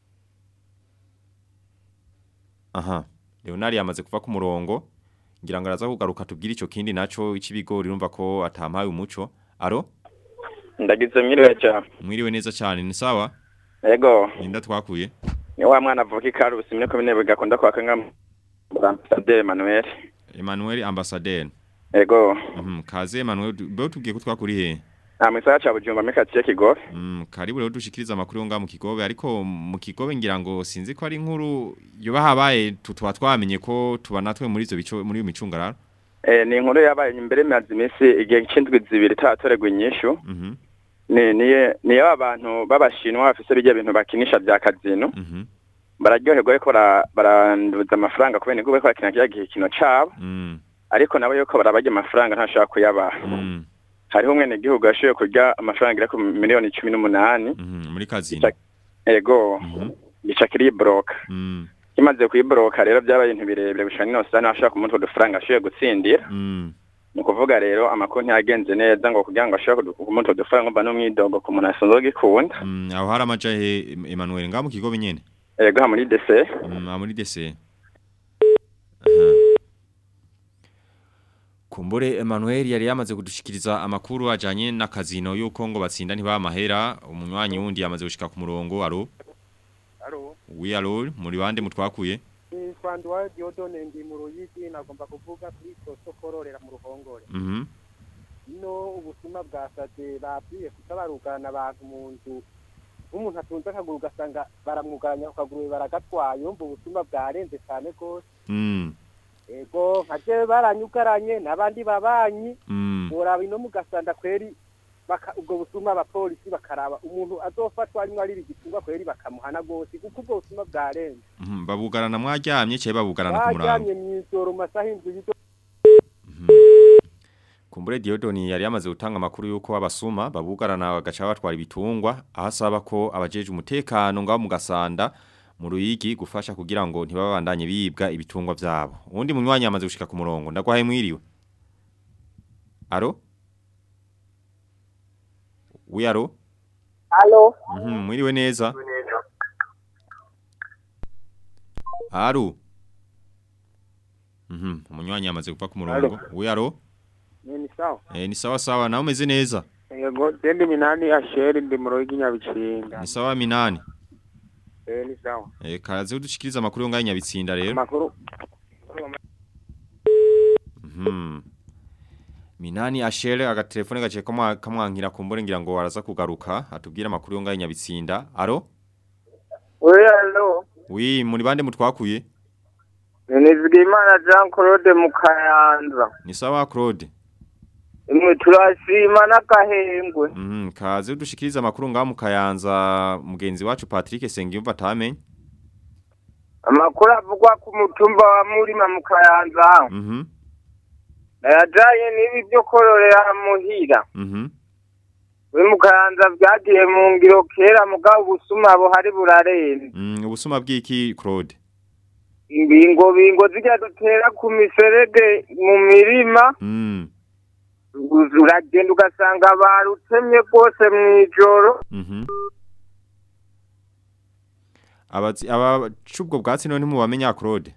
Aha. Leonari yamaze kuva ku murongo. Ngira ngo araza kugaruka tubwire ico kindi naco icibigori urumva ko atampaye umuco. Aro? ndagize mwiriwe cyane Mwiriwe neza cyane ni sawa? yego Ninda twakuye. ni wa mwana avuka ikarusi mine ko bine bigakunda kwaka nka ambasaderi Emmanuel Emmanuel Ambassadeur. yego Mhm. Kaze Emmanuel be tubwiye ko twakuri he? nta misaya ca bujumba muri katiye kigobe Mm, karibu rero dushikiriza amakuru yo nga mu kigobe ariko mu kigobe ngira ngo sinzi ko ari inkuru yoba habaye tutwa twamenye ko tuba natwe muri izo bico muri iyo micungararo. Eh, ni inkuru yabaye imbere imaze iminsi igihe c'indwi zibiri itaratorerwa inyishu Mhm. ni niye niyo abantu b'abashinwa bafise bijya bintu bakinisha vya kazino Mhm. bararyoherwa ariko bara- baranduza amafaranga kubera niko bariko barakina kirya gikino cabo Mm. ariko nabo yuko barabarya amafaranga ntashobora kuyabaha Mm. hariho umwene gihugu yashoboye kurya amafaranga agera ku miliyoni cumi n'umunani Mhm. Muri kazino. ego gica kiriboroka Mm. kimaze kuyiboroka rero byabaye ibintu birebire bishobora n'inose ntashobora kumutwa udufaranga ashoboye gutsindira Mm. ni ukuvuga rero amakuru ntiyagenze neza ngo kugira ngo ashobore kumutwa udufaranga mba n'umwidogo ku muntu asanzwe agikunda Mm. Aho hari amaja he Emmanuel nga mu kigobe nyene. ego ha muri dese Mm, aha muri dese. Aha. Kumbure Emmanuel yari yamaze kudushikiriza amakuru ajanye na kazino yuko ngo batsinda ntiba mahera umunywanyi wundi yamaze gushika ku murongo aro Alo, wi aro muri bande mutwakuye ni Fandwa Diodone ndi mu Ruyigi nagomba kuvuga kuri soso kororera mu ruhongore. Mhm Ino ubusuma bwasaze babwiye kutabarugana abantu mu nzu. Umuntu atunze akaguru ugasanga baramwugaranya ku kaguru baragatwaye umva ubusuma bwarenze cyane rwose. Mm Ego nkaje baranyugaranye n'abandi babanyi. Mm Muraba ino mugasanda kweri baka ubwo busuma abapolisi bakaraba umuntu azofatwa arimwo ari igitungwa kweri bakamuhana gose kuko ubwo busuma bwarenze. Mhm, babugarana mwaryamye cye babugarana ku murango Bajyanye mw'ijoro mu masaha indwi y'ijoro. Kumbure Diodoni yari yamaze gutanga amakuru yuko abasuma babugarana bagaca batwara ibitungwa ahasaba ko abajeje umutekano ngaho mu gasanda mu ruyigi gufasha kugira ngo ntibabandanye bibwa ibitungwa vyabo uwundi munywanyi yamaze gushika ku murongo ndagwaye mwiriwe aro wi aro Alo. Mhm, mwiriwe neza. Aru. Mhm, umunywanyi yamaze kuva ku murongo. Wi aro? Ni sawa. Eh ni sawa sawa nawe umeze neza. Yego, dendi minani ya sheri ndi mu rugi nyabichinga. Ni sawa minani. Eh ni sawa. Eh karaze udushikiriza amakuru yo ngaho nyabitsinda rero. Makuru. Mhm. Minani ashere agatelefone gace kamwa kamwankira kumbure ngira ngo waraza kugaruka atubwira amakuru yo ngaho nyabitsinda. Aro? Oui, alo. Wi muri bande mutwakuye? Nizigimana Jean Claude Mukayanza. Ni sawa Claude. Imwe turashima n'akahengwe. Mhm, kaze udushikiriza amakuru ngaho mu Kayanza mugenzi wacu Patrick Sengiyumva tamenye. Amakuru avugwa ku mutumba wa Murima mu Kayanza. Mhm. Nayajaye n'ibi byo kororera muhira. Mhm. We mu Kayanza byagiye mu ngiro kera mugabo ubusuma buhari burarenze. Mm, ubusuma bw'iki Claude? Imbingo bingo zijya dutera ku miserege mu mirima. Mm. uragenda ugasanga barutemye rwose mu ijoro Mhm. Abazi aba cubwo bwatsi none mubamenya Claude.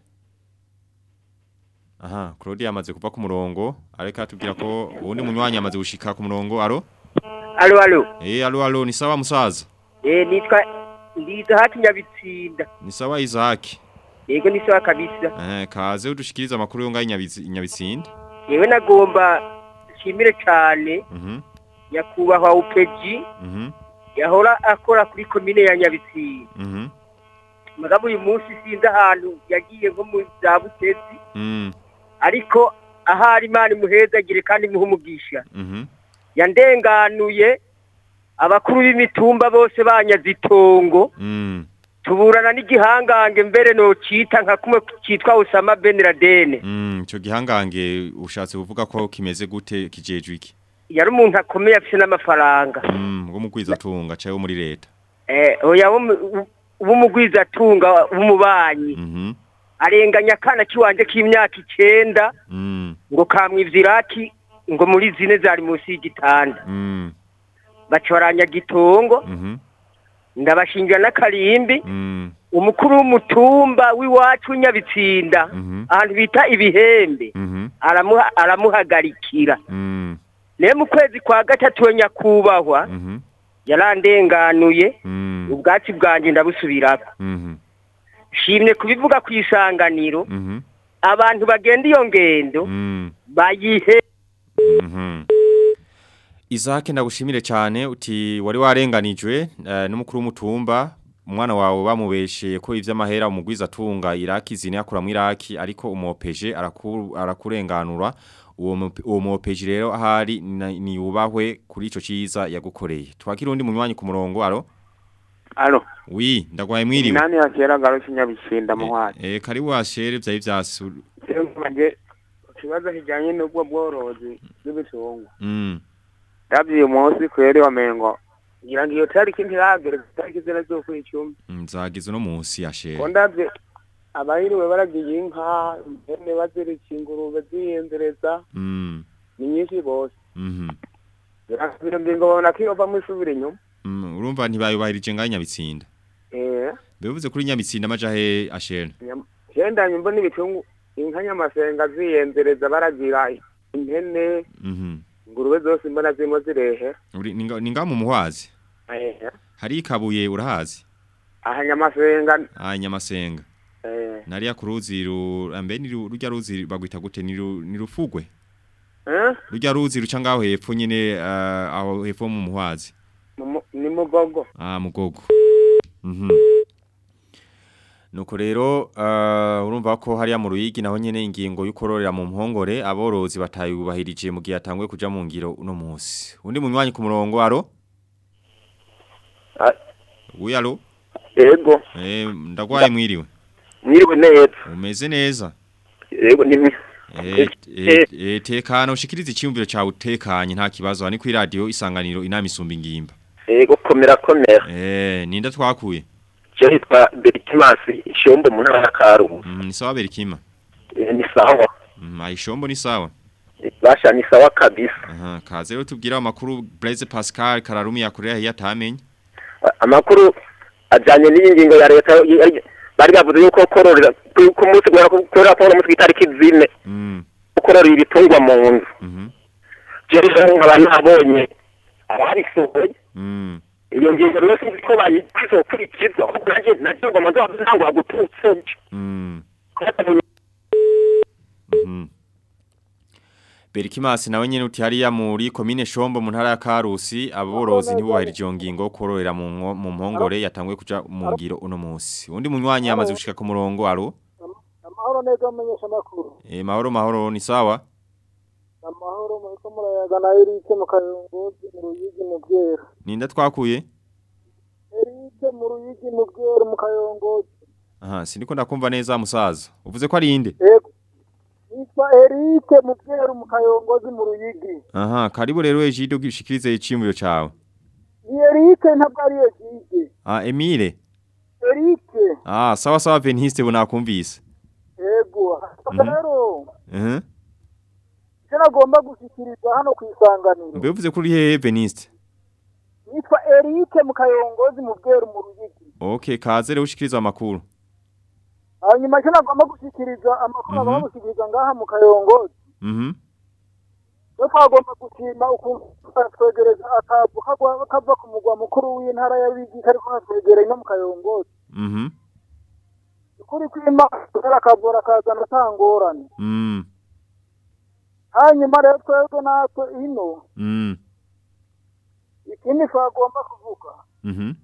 Aha, Claude yamaze kuva ku murongo, areka atubwira ko uwundi munywanyi yamaze gushika ku murongo. Aro? Alo alo. Eh, alo alo, ni sawa musaza. Eh nitwa ndiza hati nyabitsinda. Ni sawa Isaac. Yego ni sawa kabisa. Eh, kaze udushikiriza amakuru yo ngaho nyabitsi nyabitsinda. Yewe nagomba shimire cyane Mhm. nyakubahwa upeji Mhm. yahora akora kuri komine ya Nyabitsinda. Mhm. Mugabo uyu munsi sinzi ahantu yagiye nko mu za Butezi Mm. ariko ahari Imana imuhezagire kandi imuhe umugisha. Mhm. yandenganuye abakuru b'imitumba bose banyaze itongo Mm. tuburana n'igihangange mbere no cita nka kumwe citwa Osama Ben Laden Mm, ico gihangange ushatse kuvuga ko kimeze gute kijejwe iki? yari umuntu akomeye afise n'amafaranga Mm, ngo mugwiza tunga cayo muri leta. eh oya b'umugwiza atunga b'umubanyi Mhm. arenganya akana kiwanje k'imyaka icenda Mm. ngo kamwivya iraki ngo muri zine zari munsi y'igitanda Mm. baca baranyaga itongo Mhm. ndabashingira n'akarimbi Mm. umukuru w'umutumba w'iwacu w'inyabitsinda ahantu bita ibihembe Mhm. aramuha aramuhagarikira Mm. naye mu kwezi kwa gatatu we nyakubahwa Mhm. yarandenganuye Mm. ubwatsi bwanjye ndabusubirako Mhm. shimye kubivuga ku isanganiro Mhm. abantu bagenda iyo ngendo Mm. bayihe Mhm. Isaac ndagushimire cyane uti wari warenganijwe eh, n'umukuru w'umutumba umwana wawe bamubesheye ko ivy'amahera umugwiza atunga Iraki zine yakura mu Iraki ariko umopeje araku, arakurenganura uwo mu- uwo mopeje rero ahari na- ni ubahwe kuri ico ciza yagukoreye twakira undi munywanyi ku murongo aro alo wi ndagwaye mwiriwe nani yakera garusha nyabishinda muhari eh kari washere vyayi vyasu manje ikibazo kijanye n'ubwo bworozi bw'ibitungwa mm ndavye uyu munsi kweri wamengo ngira ngo iyo tariki ntiragere tariki zine z'ukwicumi nzagize no munsi yashere ko ndavye abahiriwe baragiye inka impene bazirika ingurube ziyenzereza mm ni nyinshi rwose mhm bino ngingo babona ko yovamwo isubira inyuma Mm, urumva ntibayubahirije ngaho nyabitsinda eh bivuze kuri nyabitsinda amaja he ashera nyam- jenda nyumva n'ibitungu inka nyamasenga ziyenzereza baragira impene mhm ingurube zose mbona zirimo zirehe uri ninga ninga mu muhwazi eh hari ikabuye urahazi aha nyamasenga ah nyamasenga eh nariya ku ruzi ru ambe ni ru- rujya ruzi bagwita gute ni ru- ni rufugwe eh rujya ruzi ruca ngaho hepfo nyine ah, aho hepfo mu muhwazi mu- mu- ni mugogo ah mugogo mhm Nuko rero uh, urumva ko hariya mu ruyigi naho nyene ingingo y'ukororera mu mpongore aborozi batayubahirije mu gihe atangwe kuja mu ngiro uno munsi. Undi munywanyi ku murongo aro? Uyi aro? Yego. Eh ndagwaye mwiriwe. Mwiriwe neza. Umeze neza. Yego ni Eh eh, eh tekana ushikiriza icyumviro cyawe utekanye nta kibazo ani kuri radio isanganiro inama isumba ingimba. Yego komera komera. Eh ninda twakuye. Je hitwa Bertrand Berikimasi ishombo mu ntara ya Karusi Mm, ni sawa Berikima. Eh, ni sawa Mm, ayishombo ni sawa. basha ni sawa kabisa Aha, kaze rero tubwira amakuru Blaise Pascal Kararumi yakorera hiya tamenye. amakuru ajanye n'iyi ngingo ya leta yari- bari bavuze yuko kororera ku ku munsi guhera ku- guhera ku munsi w'itariki zine Mm. kororera ibitungwa mu nzu Mhm. jewe rero nkaba nabonye abarisohoye Mm. iyo ngingo rero sinzi ko bayikwizokurikizwa ahubwo nanjye nagiye ngo amaze ntabwo gututse Mm. Mhm. Berikimasi nawe nyene uti hariya muri komine Shombo mu ntara ya Karusi aborozi ntibubahirije iyo ngingo kororera mu nko- mu mpongore yatanguye kuja mu ngiro uno munsi. Undi munywanyi yamaze gushika ku murongo aro. amahoro neza amenyesha amakuru Eh mahoro mahoro ni sawa. amahoro muriko murayaga na erike mu kayongozi mu ruyigi mu bwera Ninda twakuye? erike mu ruyigi mu bwera mu kayongozi Aha, sindiko ndakumva neza musaza. Uvuze ko ari inde? yego yitwa erike mu bwera mu kayongozi mu ruyigi Aha, karibu rero Ejido gishikirize icimbuyo cawe. ni erike ntabwo ari egide Ah, Emile. erike Ah, sawa sawa Veniste bunakumvise. yego rero Mhm. icyo nagomba gushyikiriza hano ku isanganiro Mbe uvuze ko uri hehe Veniste? yitwa erike mu kayongozi mu bwera mu ruyigi Okay, kaze rero ushikiriza amakuru. hanyuma icyo nagomba gushyikiriza amakuru Mhm. agomba gushyikiriza ngaha mu kayongozi Mhm. yo twagomba gushima ukuntu twegereza akavu kagwa- kava ku mugwa mukuru w'intara ya Bigi kariko katwegereye no mu kayongozi Mhm. ukuri kwima kera akavura kazana atangorane Mm. hanyuma rero twebwe natwe ino Mm. ikindi twagomba kuvuga Mhm.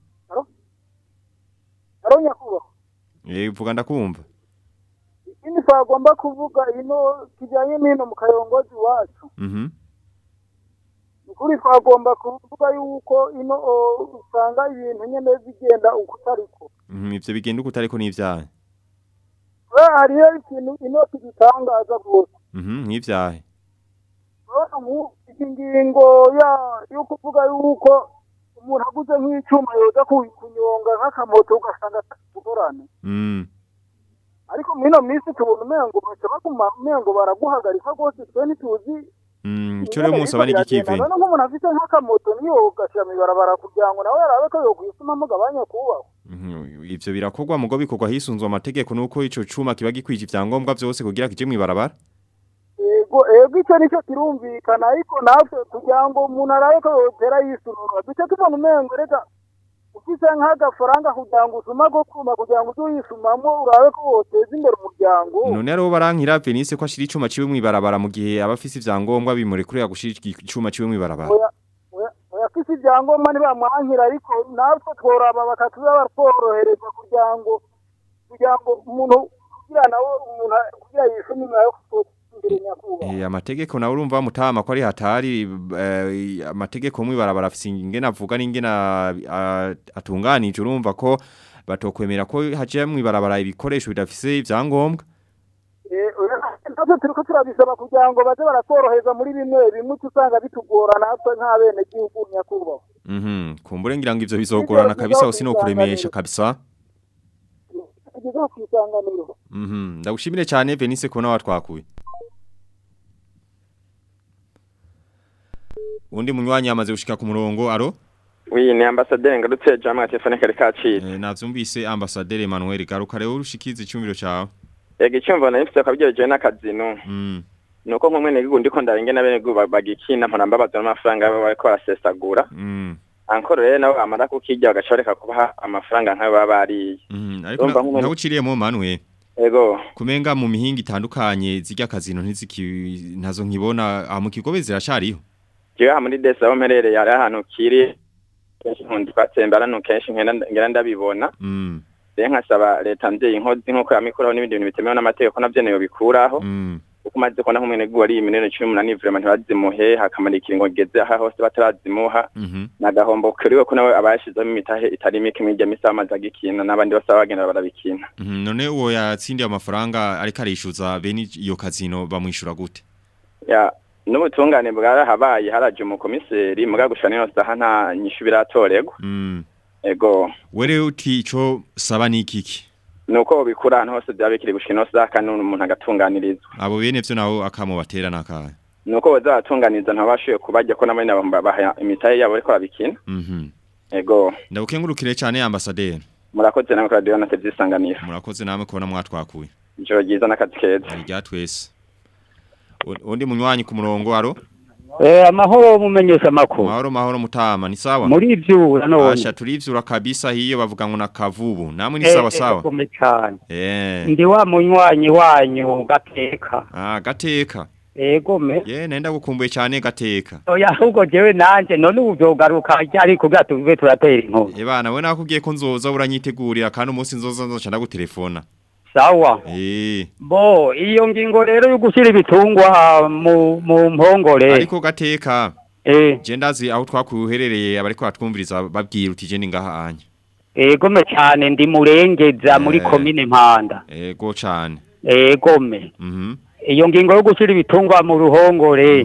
aro nyakubahwa Eh, vuga ndakumva. ikindi twagomba kuvuga ino kijyanye n'ino mu kayongozi wacu Mhm. ukuri twagomba kuvuga yuko ino o, usanga ibintu nyene bigenda uko utariko Mhm, ivyo bigenda uko utariko n'ivyaha. we hariyo ikintu ino kidutangaza rwose Mhm, n'ivyaha. urabona nk'ubu iki ngingo ya yo kuvuga yuko umuntu aguze nk'icyuma yoza ku- kunyonga nk'akamoto ugasanga atagorane Mm. ariko muri ino minsi tubona umengo baca baguma umengo baraguhagarika rwose twe ntituzi Mm, ico rero musaba ni gikive. none nk'umuntu afite nk'akamoto niyo ugashyira mw'ibarabara kugira ngo nawe yarabe ko yokwisumamo gabanya kubaho Mhm, ivyo birakorwa mugo bikorwa hisunzwe amategeko nuko ico cuma kiba gikwije ivyangombwa vyose kugira kije mwibarabara. ego ego icyo nicyo kirumvikana ariko natwe kugira ngo umuntu arabe ko yotera yisunura duce tubona umengo reka ufise nk'agafaranga kugira ngo usuma ko kuma kugira ngo uze uyisumamo urabe ko woteza imbere umuryango None rero barankira Venise ko ashira icuma ciwe mwibarabara mu gihe abafise ivyangombwa bimurekurira gushira icuma ciwe mwibarabara. oya oya oya afise ibyangombwa ntibamwankira ariko natwe tworaba bakatuza batworohereza kugira ngo kugira ngo umuntu kugira nawe umuntu kugira yisume imbere yo imbere nyakubahwa Eh, amategeko nawe urumva mutama ko ari hatari eh, amategeko mwibarabara afise ingene avuga n'ingene ah, atunganije urumva ko batokwemera ko haje mwibarabara ibikoresho bidafise ivyangombwa. Eh, oya, natwe turiko turabisaba kugira ngo baze baratworohereza muri bimwe bimwe uca usanga bitugora natwe nk'abene gihugu nyakubahwa Mhm, kumbure ngira ngo ivyo bizogorana kabisa ho sinokuremesha kabisa. tugeze ku isanganiro Mhm, ndagushimire cyane Venise kubona watwakuye. Undi munywanyi amaze gushika ku murongo, aro? Oui, ni ambasaderi ngarutse jamwe telefone kare kacira. Eh, navyumvise ambassadeur Emmanuel garuka rero urushikize icyumviro cawe. Yego icyumva nari mfite kabyeje n'akazino. Mm. Nuko nko mwene gihugu ndiko ndaringe na bene gihugu bagikina mpora mbabaza n'amafaranga baba bariko barasesagura. Mm. Ankoro rero nabo amara kukijya bagashoreka kubaha amafaranga nkayo baba bariye. Mhm, ariko Urumva nk'umuntu- nawe uciriyemo Manuel. Yego. Kumenga mu mihinga itandukanye zijya kazino ntiziki ntazo nkibona ah, mu kigobe zirashariho. Jewe aha muri desa aho mperereye hari ahantu kiri kenshi nkundi twatsembera no kenshi nkenda ngenda ndabibona. Mm. Rero nkasaba leta mvyeyi inkozi nk'uko yamikuraho n'ibindi bintu bitemewe n'amategeko navyo niyo bikuraho. Mm. kuko umaze kubona nk'umwene gihugu ari miliyoni cumi n'umunani vraiment ntibazimuhe hakamara ikiringo geze aha hose batarazimuha Mhm. nagahombo kuriwe ko nawe abayashizemo imitahe itari mike mwirya misi bamaze agikina n'abandi bose baba bagenda barabikina Mhm, none uwo yatsindiye amafaranga ariko arishyuza bene iyo kazino bamwishyura gute ya n'ubutungane bwarahabaye haraje umukomiseri muga gushana ino saha nta nyishu biratoregwa Mm. ego were uti ico saba ni ikiki nuko bikura ahantu hose byaba bikiri gushika ino saha kandi umuntu agatunganirizwa abo bene vyo naho akamubatera nakaye nuko baza baratunganiza ntabashoboye kubarya ko nabo nyene babaha imitahe yabo ariko babikina Mhm. ego Ndabukengurukire cyane ambasaderi. murakoze namwe kuri radiyo na televiziyo isanganiro Murakoze namwe kubona mwatwakuye. ijoro ryiza n'akazi keza Rya twese. U- Undi munywanyi ku murongo aro? Eh, amahoro mumenyesha makuru. Mahoro mahoro mutama ni sawa? Muri ivyura none. Asha turivyura kabisa hiyo bavuga ngo nakavubu. Namwe ni sawa sawa. Gome cyane. Eh. Ndi wa munywanyi wanyu gateka. Ah gateka. Ego me. Ye nenda gukumbuye cyane gateka. Oya ahubwo jewe nanje none ubu vyogaruka ryari kugira tuve turatera inkuru. Eh bana we nakubwiye ko nzoza uranyitegurira kandi umunsi nzoza nzoca ndagutelefona. Sawa. Eh. Bo iyo ngingo rero yo gushira ibitungwa mu mu mpongore. Ariko gateka. Eh. Je ndazi aho twakuherereye abariko batwumviriza babwira uti je ni ngaha anya. Ego me cyane ndi murengeza muri Eh. komine Mpanda. Ego cane. Ego me. Mhm. Iyo ngingo yo gushira ibitungwa mu ruhongore.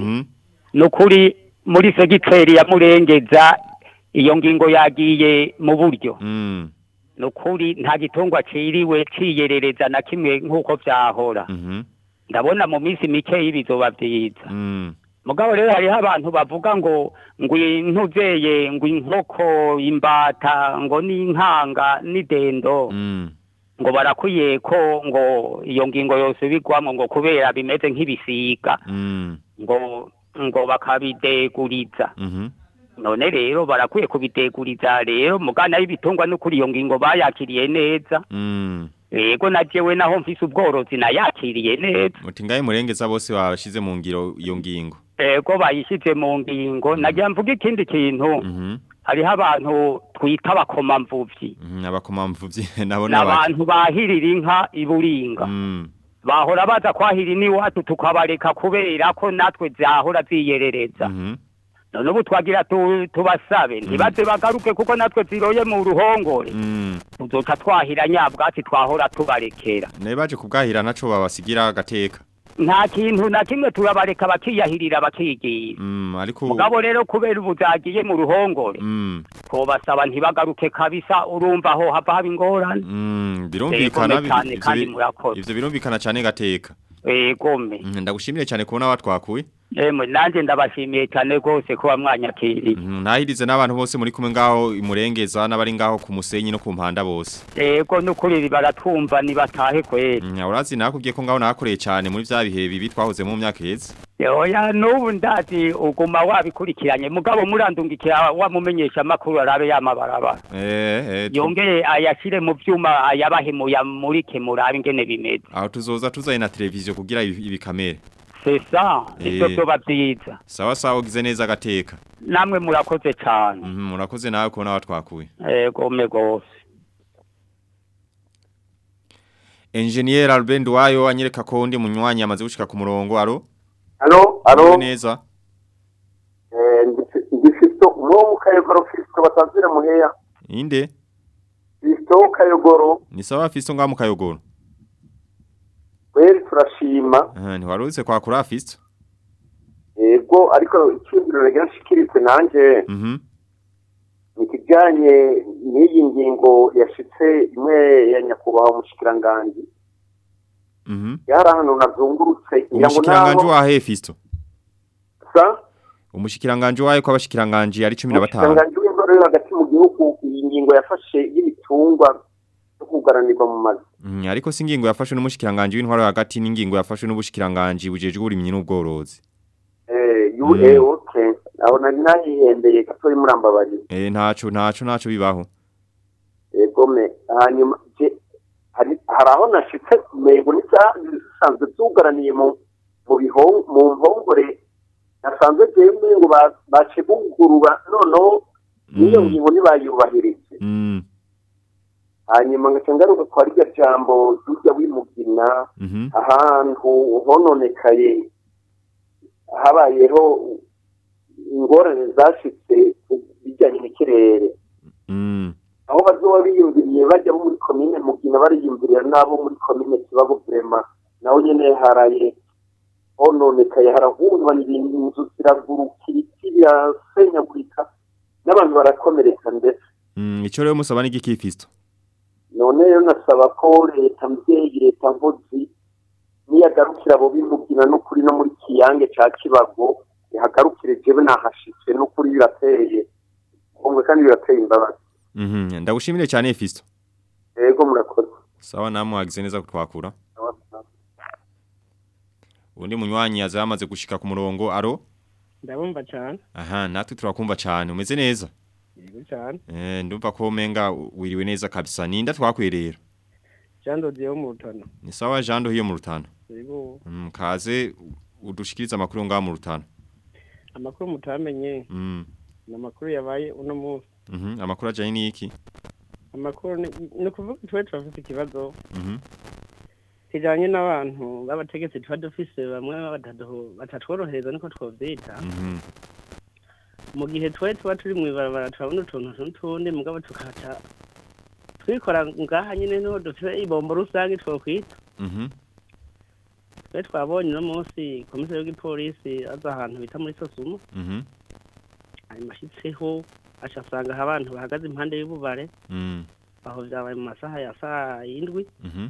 Nukuri muri segiteri ya murengeza iyo ngingo yagiye mu buryo. Mm. Nukuri nta gitungwa ciriwe ciyerereza na kimwe nk'uko vyahora. Mhm. Ndabona mu minsi mike y'ibizoba vyiza. Mm. Mugabo rero hariho abantu bavuga ngo ngo intuzeye ngo inkoko imbata ngo n'inkanga n'idendo Mm. ngo barakwiye ko ngo iyo ngingo yose bigwamo ngo kubera bimeze nk'ibisiga Mm. ngo ngo bakabideguriza Mhm. none rero barakwiye kubideguriza rero mugana y'ibitungwa no kuri iyo ngingo bayakiriye neza Mm. yego na jewe naho mfise ubworozi nayakiriye neza Muti ngaye murengeza bose babashize mu ngiro iyo ngingo. ego bayishize mu ngingo nagira mvuga ikindi kintu Mhm. hariho abantu twita abakomamvuvyi Mhm. Abakomamvuvyi nabo ni nabaki. abantu bahirira inka iburinga Mm. bahora baza kwahira iwacu tukabareka kubera ko natwe zahora ziyerereza Mhm. none ubu twagira tu- tubasabe ntibaze bagaruke kuko natwe ziroye mu ruhongore Mm. tuzoca twahira nyabwatsi twahora tubarekera Ne baje kubwahira naco babasigira gateka. nta kintu na kimwe turabareka bakiyahirira bakigira Mm. Ariko mugabo rero kubera ubu zagiye mu ruhongore Mm. twobasaba ntibagaruke kabisa urumva aho hava haba ingorane Mm. Birumvikana Egome cyane ivyo kandi bi- murakoze. ivyo birumvikana cyane gateka. egome Mhm. Ndagushimire cyane kubona watwakuye. emwe nanjye ndabashimiye cyane rwose kuba mwanyakiriye Mhm. Nahirize n'abantu bose muri kumwe ngaho imurengeza n'abari ngaho ku musenyi no ku mpanda bose. ego n'ukuri baratwumva nibatahe kweri Mm. Urazi nakubwiye ko ngaho nakoreye cyane muri vya bihe bibi twahoze mu myaka iheze. oya n'ubu ndazi uguma wabikurikiranye mugabo murandungikira wamumenyesha amakuru arabe yamabarabara Eh eh. tu- yongere ayashyire mu byuma ayabahemuye amurike murabe ingene bimeze Aho tuzoza tuzaye na televiziyo kugira ibi- ibikamere. sesa ibyo Eh. byoba byiza Sawa sawa ugize neza gateka. namwe murakoze cyane Mhm. Murakoze nawe kubona watwakuye. egome rwose Engineer Albert Nduwayo anyereka ko undi munywanyi amaze gushika ku murongo aro. Alo, alo. Mwiriwe neza. Eh, ndi- ndi Fisto, uwo mu Kayogoro Fisto batanzire muheya. Inde? Fisto Kayogoro, Ni sawa Fisto ngaho mu kayogoro. kweri turashima. Eh ntiwarutse kwa kuri Fisto. Ego, ariko icyumviro rege nshikiritse nanje Mhm. ni kijanye n'iyi ngingo yashitse imwe ya nyakubahwa umushikiranganji. Mhm. Yari ahantu nazungurutse ngira ngo Umushikiranganje naho wa he Fisto. sa Umushikiranganje wahe ko abashikiranganje ari 15. umushikiranganji w'indoro yo hagati mu gihugu iyi ngingo yafashe y'ibitungwa yo kugaranirwa mu mazu. Mhm. Ariko si ingingo yafashwe n'umushikiranganje w'intwaro hagati n'ingingo yafashwe n'ubushikiranganje bujejwe uburimyi n'ubworozi. Eh, yu Mm. eh, okay. Aho nari nayihembeye gatori murambabarira. Eh ntaco ntaco ntaco bibaho. egome hanyuma je hari hari aho nashitse mego n'isanzwe zugaraniye mu mu bihong mu mpongore nasanzwe jewe ngo ba- bace bugurura noneho niyo ngingo ntibayubahirije Mm. hanyuma ngaca ngaruka kwa rya jambo hirya w'imugina Mhm. ahantu hononekaye habayeho ingorane zashitse bijyanye n'ikirere Mm. aho bazoba biyumviriye bajya bo muri komine mugina bariyumvirira n'abo muri komine kibago vrema naho nyene haraye hononekaye harahungabana ibintu inzu ziraguruka ibiti birasenyagurika n'abantu barakomereka ndetse Mm. Ico rero musaba n'igiki Fisto. none rero nasaba ko leta mvyeyi leta nkozi niyagarukira abo bimugina n'ukuri no muri kiyange ca kibago ihagarukire jewe nahashitse n'ukuri birateye umwe kandi birateye imbabazi Mhm. Ndagushimire cyane Fisto. yego murakoze Sawa namwe wagize neza kutwakura. Undi munywanyi yaza yamaze gushika ku murongo. Aro? ndabumva cyane Aha, natwe turakumva cyane. Umeze neza? yego cyane Eh, ndumva ko menga wiriwe neza kabisa. Ninda twakwerera. jean dodiye wo mu rutano Ni sawa Jean hiyo mu rutano. yego Mm, kaze udushikiriza amakuru ngaha mu rutano. amakuru mutamenye Mm. ni amakuru yabaye uno munsi Mhm. Amakuru ajanye niki? amakuru ni ni ukuvuga twe turafite ikibazo Mhm. kijanye n'abantu b'abategetsi tuba dufise bamwe batatu- batatworohereza niko twovyita Mhm. mu gihe twe tuba turi mw'ibarabara turabona utuntu n'utundi mugabo tukaca twikora ngaha nyine niho dufite ibombo rusange twokwita Mhm. twe twabonye uno munsi komiseri w'igipolisi aza ahantu bita muri sosumo Mhm. hanyuma ashitseho aca asanga aho abantu bahagaze impande y'ububare Mm. aho vyabaye mu masaha ya saa yindwi Mhm.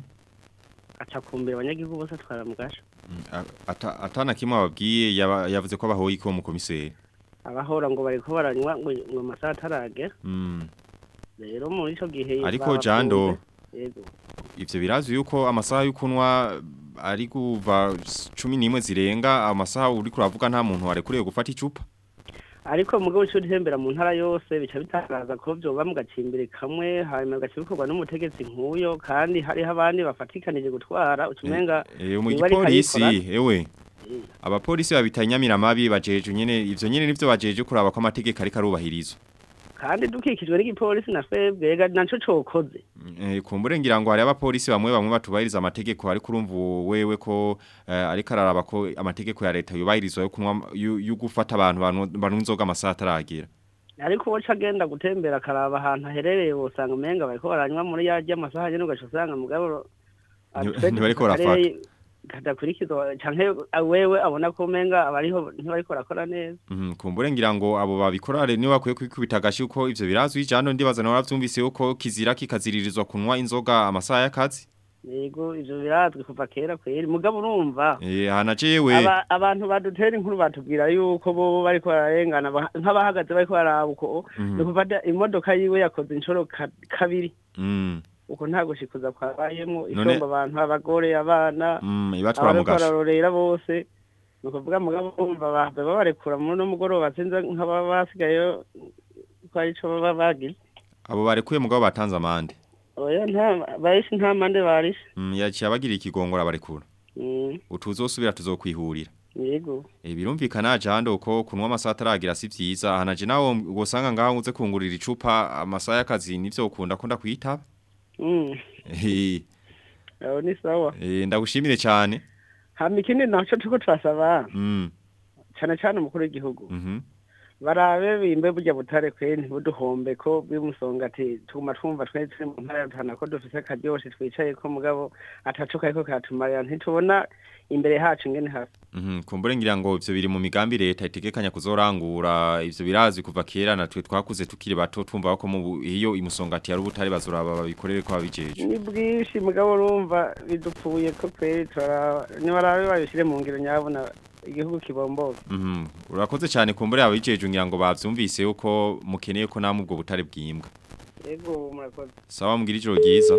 aca kumbira abanyagihugu bose atwara mu gasho A- Ata atana kimwe ababwiye yaba- yavuze ko abahoye ko mu komiseri. abahora ngo bariko baranywa ngo ngo amasaha ataragera Mm. rero muri ico gihe Ariko babafunze. Jando yego ivyo birazwi yuko amasaha y'ukunwa ari kuva 11 zirenga amasaha uri kuravuga nta muntu warekuriye gufata icupa. ariko mugabo ico utembera mu ntara yose bica bitangaza ko vyoba mu gacimbiri kamwe hanyuma bigaca bikorwa n'umutegetsi nk'uyo kandi hariho abandi bafatikanije gutwara ucumenga Eh mu niba ariko gipolisi arikora, ewe abapolisi babitanyamira mabi bajeje nyene ivyo nyene nivyo bajeje kuraba ko amategeko ariko arubahirizwa. kandi dukikijwe n'igipolisi na twebwe ega naco cokoze Eh, kumbure ngira ngo hari abapolisi bamwe bamwe batubahiriza amategeko ariko urumva wewe ko eh, ariko araraba ko amategeko ya leta yubahirizwa yo kunwa yo yo gufata abantu banu- banywa inzoga amasaha ataragera. ariko woca agenda gutembera akaraba ahantu aherereye wosanga umenga bariko baranywa muri yarya amasaha nyene ugaca usanga mugabo Nti- ntibariko barafata. kadakurikizwa canke wewe abona ko umenga abariho ntibariko barakora neza Mhm, kumbure ngira ngo abo babikora rero niwe bakwiye kwikubita agashi uko ivyo birazwi jano ndibaza nawe wavyumvise uko kizira kikaziririzwa kunwa inzoga amasaha y'akazi. yego ivyo birazwi kuva kera kweri mugabo urumva Eh hana jewe. Aba- abantu badutera inkuru batubwira yuko bo bariko bararengana ba- nk'abahagaze bariko baraba uko Mhm. ni kuvada imodoka yiwe yakoze inshuro ka- kabiri Mm. uko nta gushikuza kwabayemwo None- isomba abantu abagore abana Mm, ibatwara mu abariko gasho. bararorera bose ni ukuvuga mugabo bumva bahava babarekura muri uno mugoroba sinzi nk'ababa basigayeyo ko arico baba bagize Abo barekuye mugabo batanze amande. oya nta bahise nta mande barishe Mm, yaciye abagira ikigongora barekura. Mm, Utuzosubira tuzokwihurira. yego E, birumvikana jando ko kunwa amasaha ataragira si vyiza hanaje nawo gusanga ngaho uze kungurira icupa amasaha y'akazi nivyo ukunda ko ndakwitaba Mm, Eh, aho ni sawa eh, ndagushimire cyane hama ikindi naco turiko turasaba mm cane cane umukuru w'igihugu mhm barabe bimbe burya butare kwe ntibuduhombe ko bw'imusonga ati tuguma twumva twari turi mu ntara ya Rutana ko dufise akaryoshe twicaye ko mugabo ataco kariko karatumarira ntitubona imbere hacu ingene hasa mhm kumbure ngira ngo ivyo biri mu migambi leta itegekanya kuzorangura ivyo birazwi kuva kera natwe twakuze tukiri bato twumva ko mu bu- iyo imusongati yari ubutare bazuraba babikorere ko babijeje ni bwinshi mugabo urumva bidupfuye ko kweri turaraba nibarabe babishire mu ngiro nyabona igihugu kibomboka mhm urakoze cyane kumbure abijeje ngira ngo bavyumvise uko mukeneye ko namwe ubwo butare bwimbwa yego murakoze sawa mugira ijoro ryiza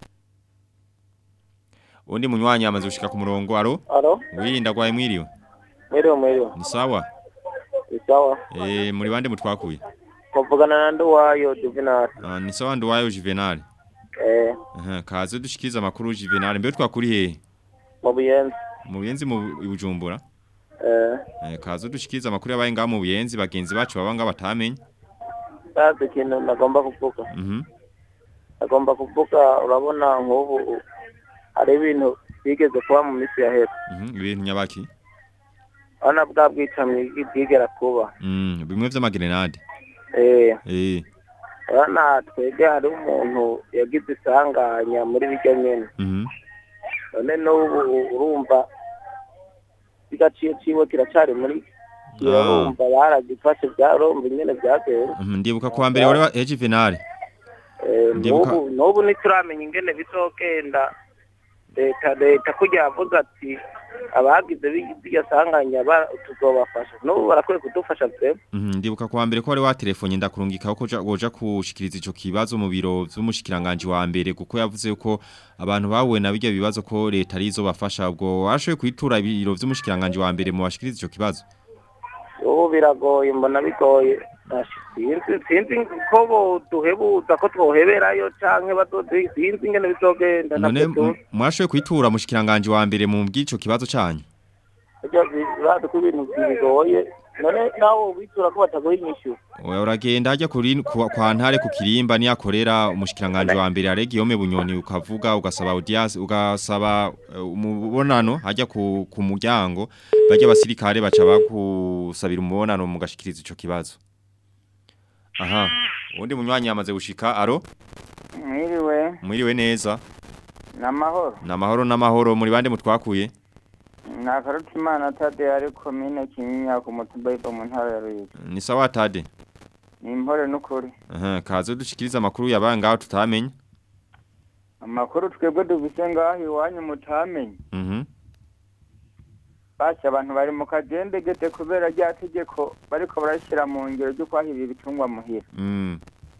undi munywanyi amaze gushika ku murongo aro Alo, wirinda gwaye mwiriwe mwiriwe mwiriwe. ni sawa Isawa. eh muri bande mutwakuye Muvugana na Nduwayo Juvenal. Ah, ni sawa nduwayo Juvenal Eh, aha kaze dushikiriza amakuru Juvenal mbe twakuri he mu Buyenzi. mu buyenzi mu Bu- Bujumbura Eh, eh kaze dushikiriza amakuru yabaye ngaho mu buyenzi bagenzi bacu baba nga batamenye sazi ikintu nagomba kuvuga. mhm Nagomba kuvuga urabona nk'ubu hari ibintu bigeze kuba mu minsi yahera. mhm ibintu nyabaki Urabona bwa bwicanyi bwigera kuba. mm bimwe vy'amagrenade Eh, eh urabona twebwe hari umuntu yagize isanganya muri biryo nyene. mhm none n'ubu urumva igaciye ciwe kiracari muri urumva baragifashe byarumva nyene byagera mhm ndibuka kwa mbere wari wa eh, Juvenal Eh, Ndibuka- n'ubu n'ubu ntituramenya ingene bizogenda leta leta kurya yavuze ati abagize birya sanganya ba- tuzobafasha n'ubu barakwiye kudufasha vema Mhm, ndibuka kwa mbere ko wari waterefone ndakurungika ko ja- woja kushikiriza ico kibazo mu biro vy'umushikiranganje wa mbere kuko yavuze ko abantu bahuye na bijya bibazo ko leta arizo bafasha ubwo warashoboye kwitura ibiro vy'umushikiranganje wa mbere mu bashikiriza ico kibazo ubu biragoye mbona bigoye Ashi, sinzi sinzi ko boduhebuza ko twoheberayo canke bazoduha sinzi ingene bizogenda none navyo m- mwashoboye kwitura mushikiranganje wa mbere mu bw'ico kibazo canyu burya birazi ko ibintu bigoye none nawe witura ko batagoye inyishu Oya uragenda ajya kuri kwa, kwa ntare ku kirimba ni akorera umushikiranganje wa mbere Aregiyome Bunyoni ukavuga ugasaba audience ugasaba eh, umubonano hajya ku, ku muryango bajya basirikare baca bakusabira umubonano mugashikiriza ico kibazo Aha undi munywanyi yamaze gushika aro mwiriwe mwiriwe neza n'amahoro namahoro namahoro muri bande mutwakuye ni akarutimana tade ari komine kinyinya ku mutumba yiva mu ntara ya ruyigi ni sawa tade ni impore n'ukuri aha kaze dushikiriza amakuru yabaye ngaho tutamenye amakuru twebwe dufise ngaho iwanyu mutamenye mhm basha abantu bari mu kagendegete kubera rya tegeko bariko barashyira mu ngero ryo kwahirira ibitungwa muhira mm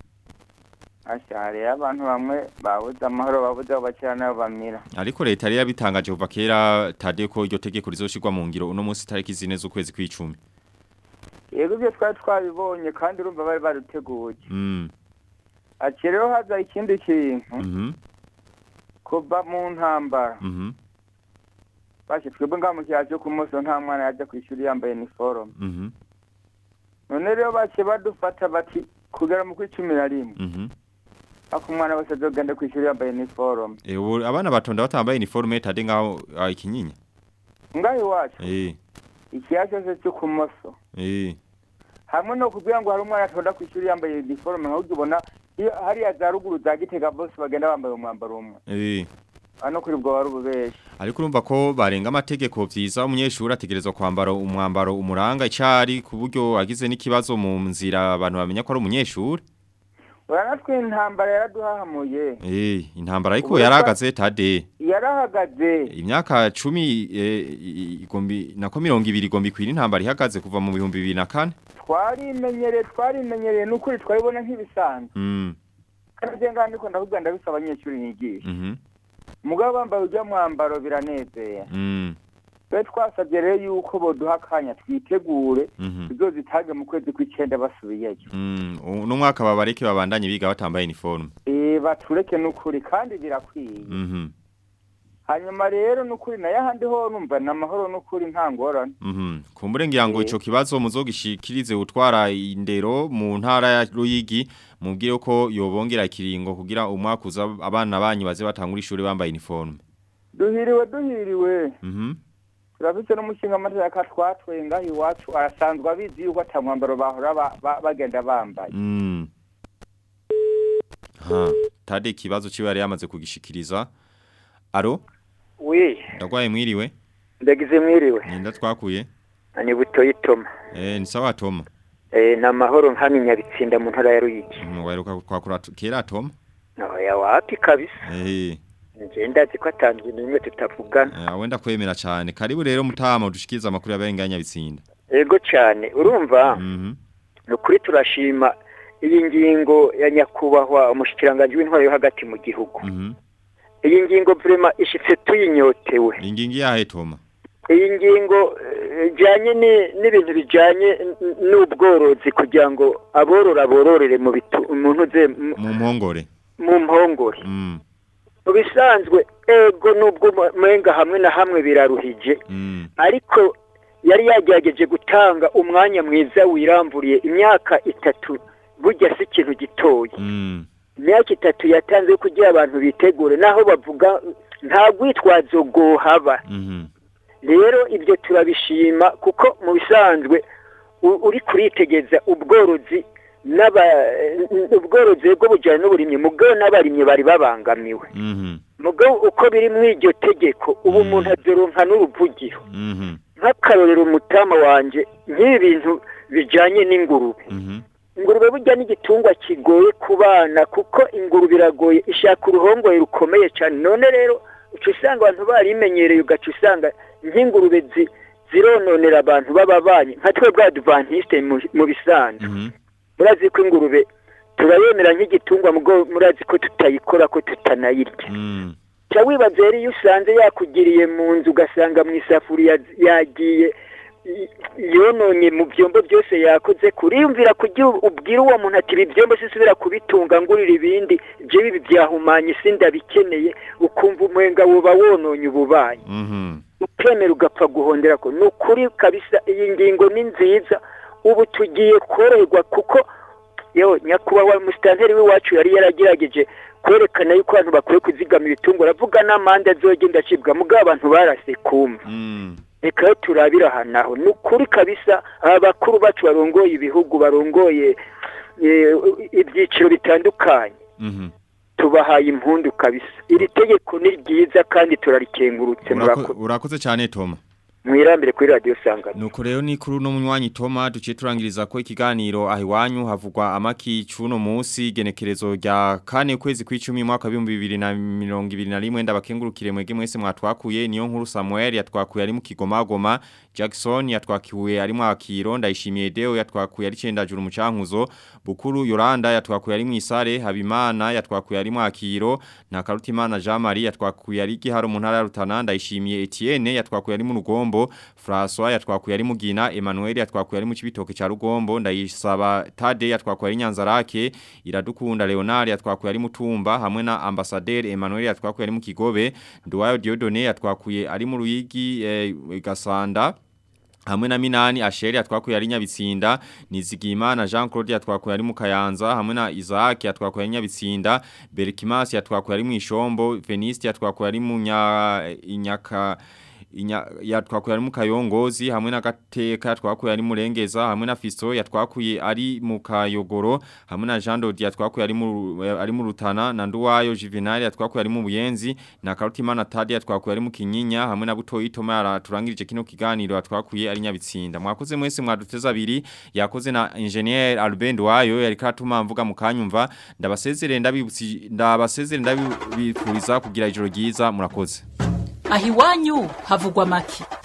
basha hariyo abantu bamwe babuze amahoro babuze aho bakira n'aho bamira Ariko leta yari yabitangaje kuva kera tade ko iryo tegeko rizoshirwa mu ngiro uno munsi tariki zine z'ukwezi kw'icumi. yego ibyo twari twabibonye kandi urumva bari baruteguye Mm. ati rero haza ikindi kintu Mhm. kuva mu ntambara Mhm. basha twebwe ngaha mu kiyaya cyo ku munsi nta mwana yajya ku ishuri yambaye iniforume Mhm. none rero baciye badufata bati kugera mu kw'icumi na rimwe Mhm. ako umwana wese azogende ku ishuri yambaye iniforume Eh ubu abana batonda batambaye uniforme tade ngaho ah, ikinyinya. ngaho iwacu Eh. ikiyaya cyose cyo ku moso Eh. hamwe no kugira ngo hari umwana atonda ku ishuri yambaye iniforume nk'ubwo ubona iyo hariya za ruguru za gitega bose bagenda bambaye umwambaro umwe Eh. hano kuri bwo wari ububeshi Ariko urumva ko barenga amategeko vyiza umunyeshuri ategerezwa kwambara umwambaro umuranga icari ku buryo agize n'ikibazo mu nzira abantu bamenya ko ari umunyeshuri. uranatwe intambara yaraduhahamuye Eh, intambara ariko Ubu yarahagaze tade. yarahagaze Imyaka 10 eh, igombi nako 200 igombi kwira intambara ihagaze kuva mu bihumbi 2004. twarimenyereye twarimenyereye n'ukuri twabibona nk'ibisanzwe Mm. kandi njye ngaha ndiko ndavuga ndabisa abanyeshuri nyigisha Mhm. mugabo bambaye ujya mwambaro biranezeye Mm. twe twasabye rero yuko boduha akanya twitegure Mhm. tuzozitange mu kwezi kw'icenda basubiyeyo Mm. Uno mwaka babareke babandanye biga batambaye uniforme. Eh, batureke n'ukuri kandi birakwiye Mhm. hanyuma rero n'ukuri nayo ahandi ho numva ni amahoro n'ukuri nta ngorane Mhm. Kumbure ngira ngo Eh. ico kibazo muzogishikirize utwara indero mu ntara ya Ruyigi mubwire ko yobongera ikiringo kugira umwaka uza abana banyu baze batangura ishuri bambaye uniforme. duhiriwe duhiriwe Mhm. turafite n'umushinga amateka twatweye ngaho iwacu arasanzwe abizi yuko ata mwambaro bahora ba- ba- bagenda bambaye Mm. Ha, tade ikibazo ciwe yari yamaze kugishikiriza. Aro, wi ndagwaye mwiriwe. ndagize mwiriwe Ninda twakuye. ni butoyi toma Eh, ni sawa Tom. eh ni amahoro nk'amwe nyabitsinda mu ntara ya ruyigi Mm, Waheruka kwakura t- kera Tom. oya wapi kabisa Eh, nje ndazi ko atanzwe n'imwe tutavugana eh, wenda kwemera cyane. Karibu rero mutama udushikiriza amakuru y'abenganya bitsinda. ego cyane urumva Mhm. ni ukuri turashima iyi ngingo ya nyakubahwa umushikiranganji w'intwaro yo hagati mu gihugu Mhm. iyi ngingo vrema ishitse tuyinyotewe Ingingi yahe Toma? iyi ngingo eh, ijanye ni- n'ibintu bijanye n- n'ubworozi kugira ngo aborora bororere mu bitu umuntu ze mu- Mu mpongore. mu mpongore Mm. mu bisanzwe ego nubwo mu- menga hamwe na hamwe biraruhije Mm. ariko yari yagerageje gutanga umwanya mwiza wiramburiye imyaka itatu burya si ikintu gitoya Mm. imyaka itatu yatanze kugira abantu bitegure naho bavuga nta rwitwazo rwohaba Mhm. rero ibyo turabishima kuko mu bisanzwe u- uri kuritegeza ubworozi n'aba ubworozi bwo bujyanye n'uburimyi mugabo n'abarimyi bari babangamiwe Mhm. mugabo uko biri muri iryo tegeko ubu umuntu azoronka n'uruvugiro Mhm. nk'akarorero umutama wanje nk'ibi bintu bijyanye n'ingurube Mhm. ingurube burya n'igitungwa kigoye ku bana kuko ingurube iragoye ishaka uruhongoye rukomeye cyane none rero uca usanga abantu barimenyereye ugaca usanga nk'ingurube zi- zirononera abantu b'ababanyi nka twebwe adventiste mu- mu bisanzwe murazi ko ingurube turayemera nk'igitungwa mugo murazi ko tutayikora ko tutanayirya ca wibaza rero iyo usanze yakugiriye mu nzu ugasanga mu isafuriya yagiye i- yononye mu byombo byose yakoze kuriyumvira kugira ubwira uwo muntu ati ibi byombo sisubira kubitunga ngurira ibindi jewe ibi byahumanya isi ndabikeneye ukumva umwenga woba wononye ububanyi ukemera ugapfa guhondera ko ni ukuri kabisa iyi ngingo ni nziza ubu tugiye koroherwa kuko yewe nyakubahwa musitanteri w'iwacu yari yaragerageje kwerekana yuko abantu bakwiye kuzigama ibitungo aravuga n'amande azogenda acibwa mugabo abantu barase kumva reka rero turabire aha naho ni ukuri kabisa aba bakuru bacu barongoye ibihugu barongoye eh, ibyiciro bitandukanye tubahaye impundu kabisa iri tegeko ni ryiza kandi turarikengurutse murako- urakoze cyane Toma mwirambire kuri radiyo sangano Nuko rero ni kuri uno munywanyi Toma duciye turangiriza ko ikiganiro aho iwanyu havugwa amaki cuno munsi genekerezo rya kane kwezi kw'icumi mwaka wa 2021 ndabakengurukire mwege mwese mwatwakuye niyo nkuru Samuel yatwakuye ari mu Kigomagoma Jackson yatwakiwe ari mu Akiro ndayishimiye Deo yatwakuye ari cendajuru mucankuzo Bukuru Yolanda yatwakuye ari mu Isare Habimana yatwakuye ari mu Akiro na Karutimana Jean Marie yatwakuye ari giharo mu ntara ya Rutana ndayishimiye Etienne yatwakuye ari mu Rugombo François yatwakuye ari mugina Emmanuel yatwakuye ari mu kibitoke ca Rugombo ndayisaba Tade yatwakuye ari Nyanzarake iradukunda Leonard yatwakuye ari mutumba hamwe na ambassadeur Emmanuel yatwakuye ari mu Kigobe Nduwayo Diodone yatwakuye ari mu Ruyigi eh, Gasanda Hamwe na Minani Asheri yatwakuye ari Nyabitsinda Nizigimana Jean Claude yatwakuye ari mu Kayanza hamwe na Isaac yatwakuye ari Nyabitsinda Berkimas yatwakuye ari mu Ishombo Veniste yatwakuye ari mu nya inyaka inya yatwakuye ari mu kayongozi hamwe na gateka yatwakuye ari murengeza hamwe na fiso yatwakuye ari mu kayogoro hamwe na Jean Dodi yatwakuye ari mu ari mu rutana na Nduwayo Juvenal yatwakuye ari mu buyenzi na Karutimana Tadi yatwakuye ari mu kinyinya hamwe na Butoyi Toma yaraturangirije kino kiganiro yatwakuye ari nyabitsinda mwakoze mwese mwaduteza abiri yakoze na engineer Albert Wayo yari katuma mvuga mu kanyumva ndabasezerere ndabibutsi ndabasezerere ndabifuriza kugira ijoro ryiza murakoze aho iwanyu havugwa make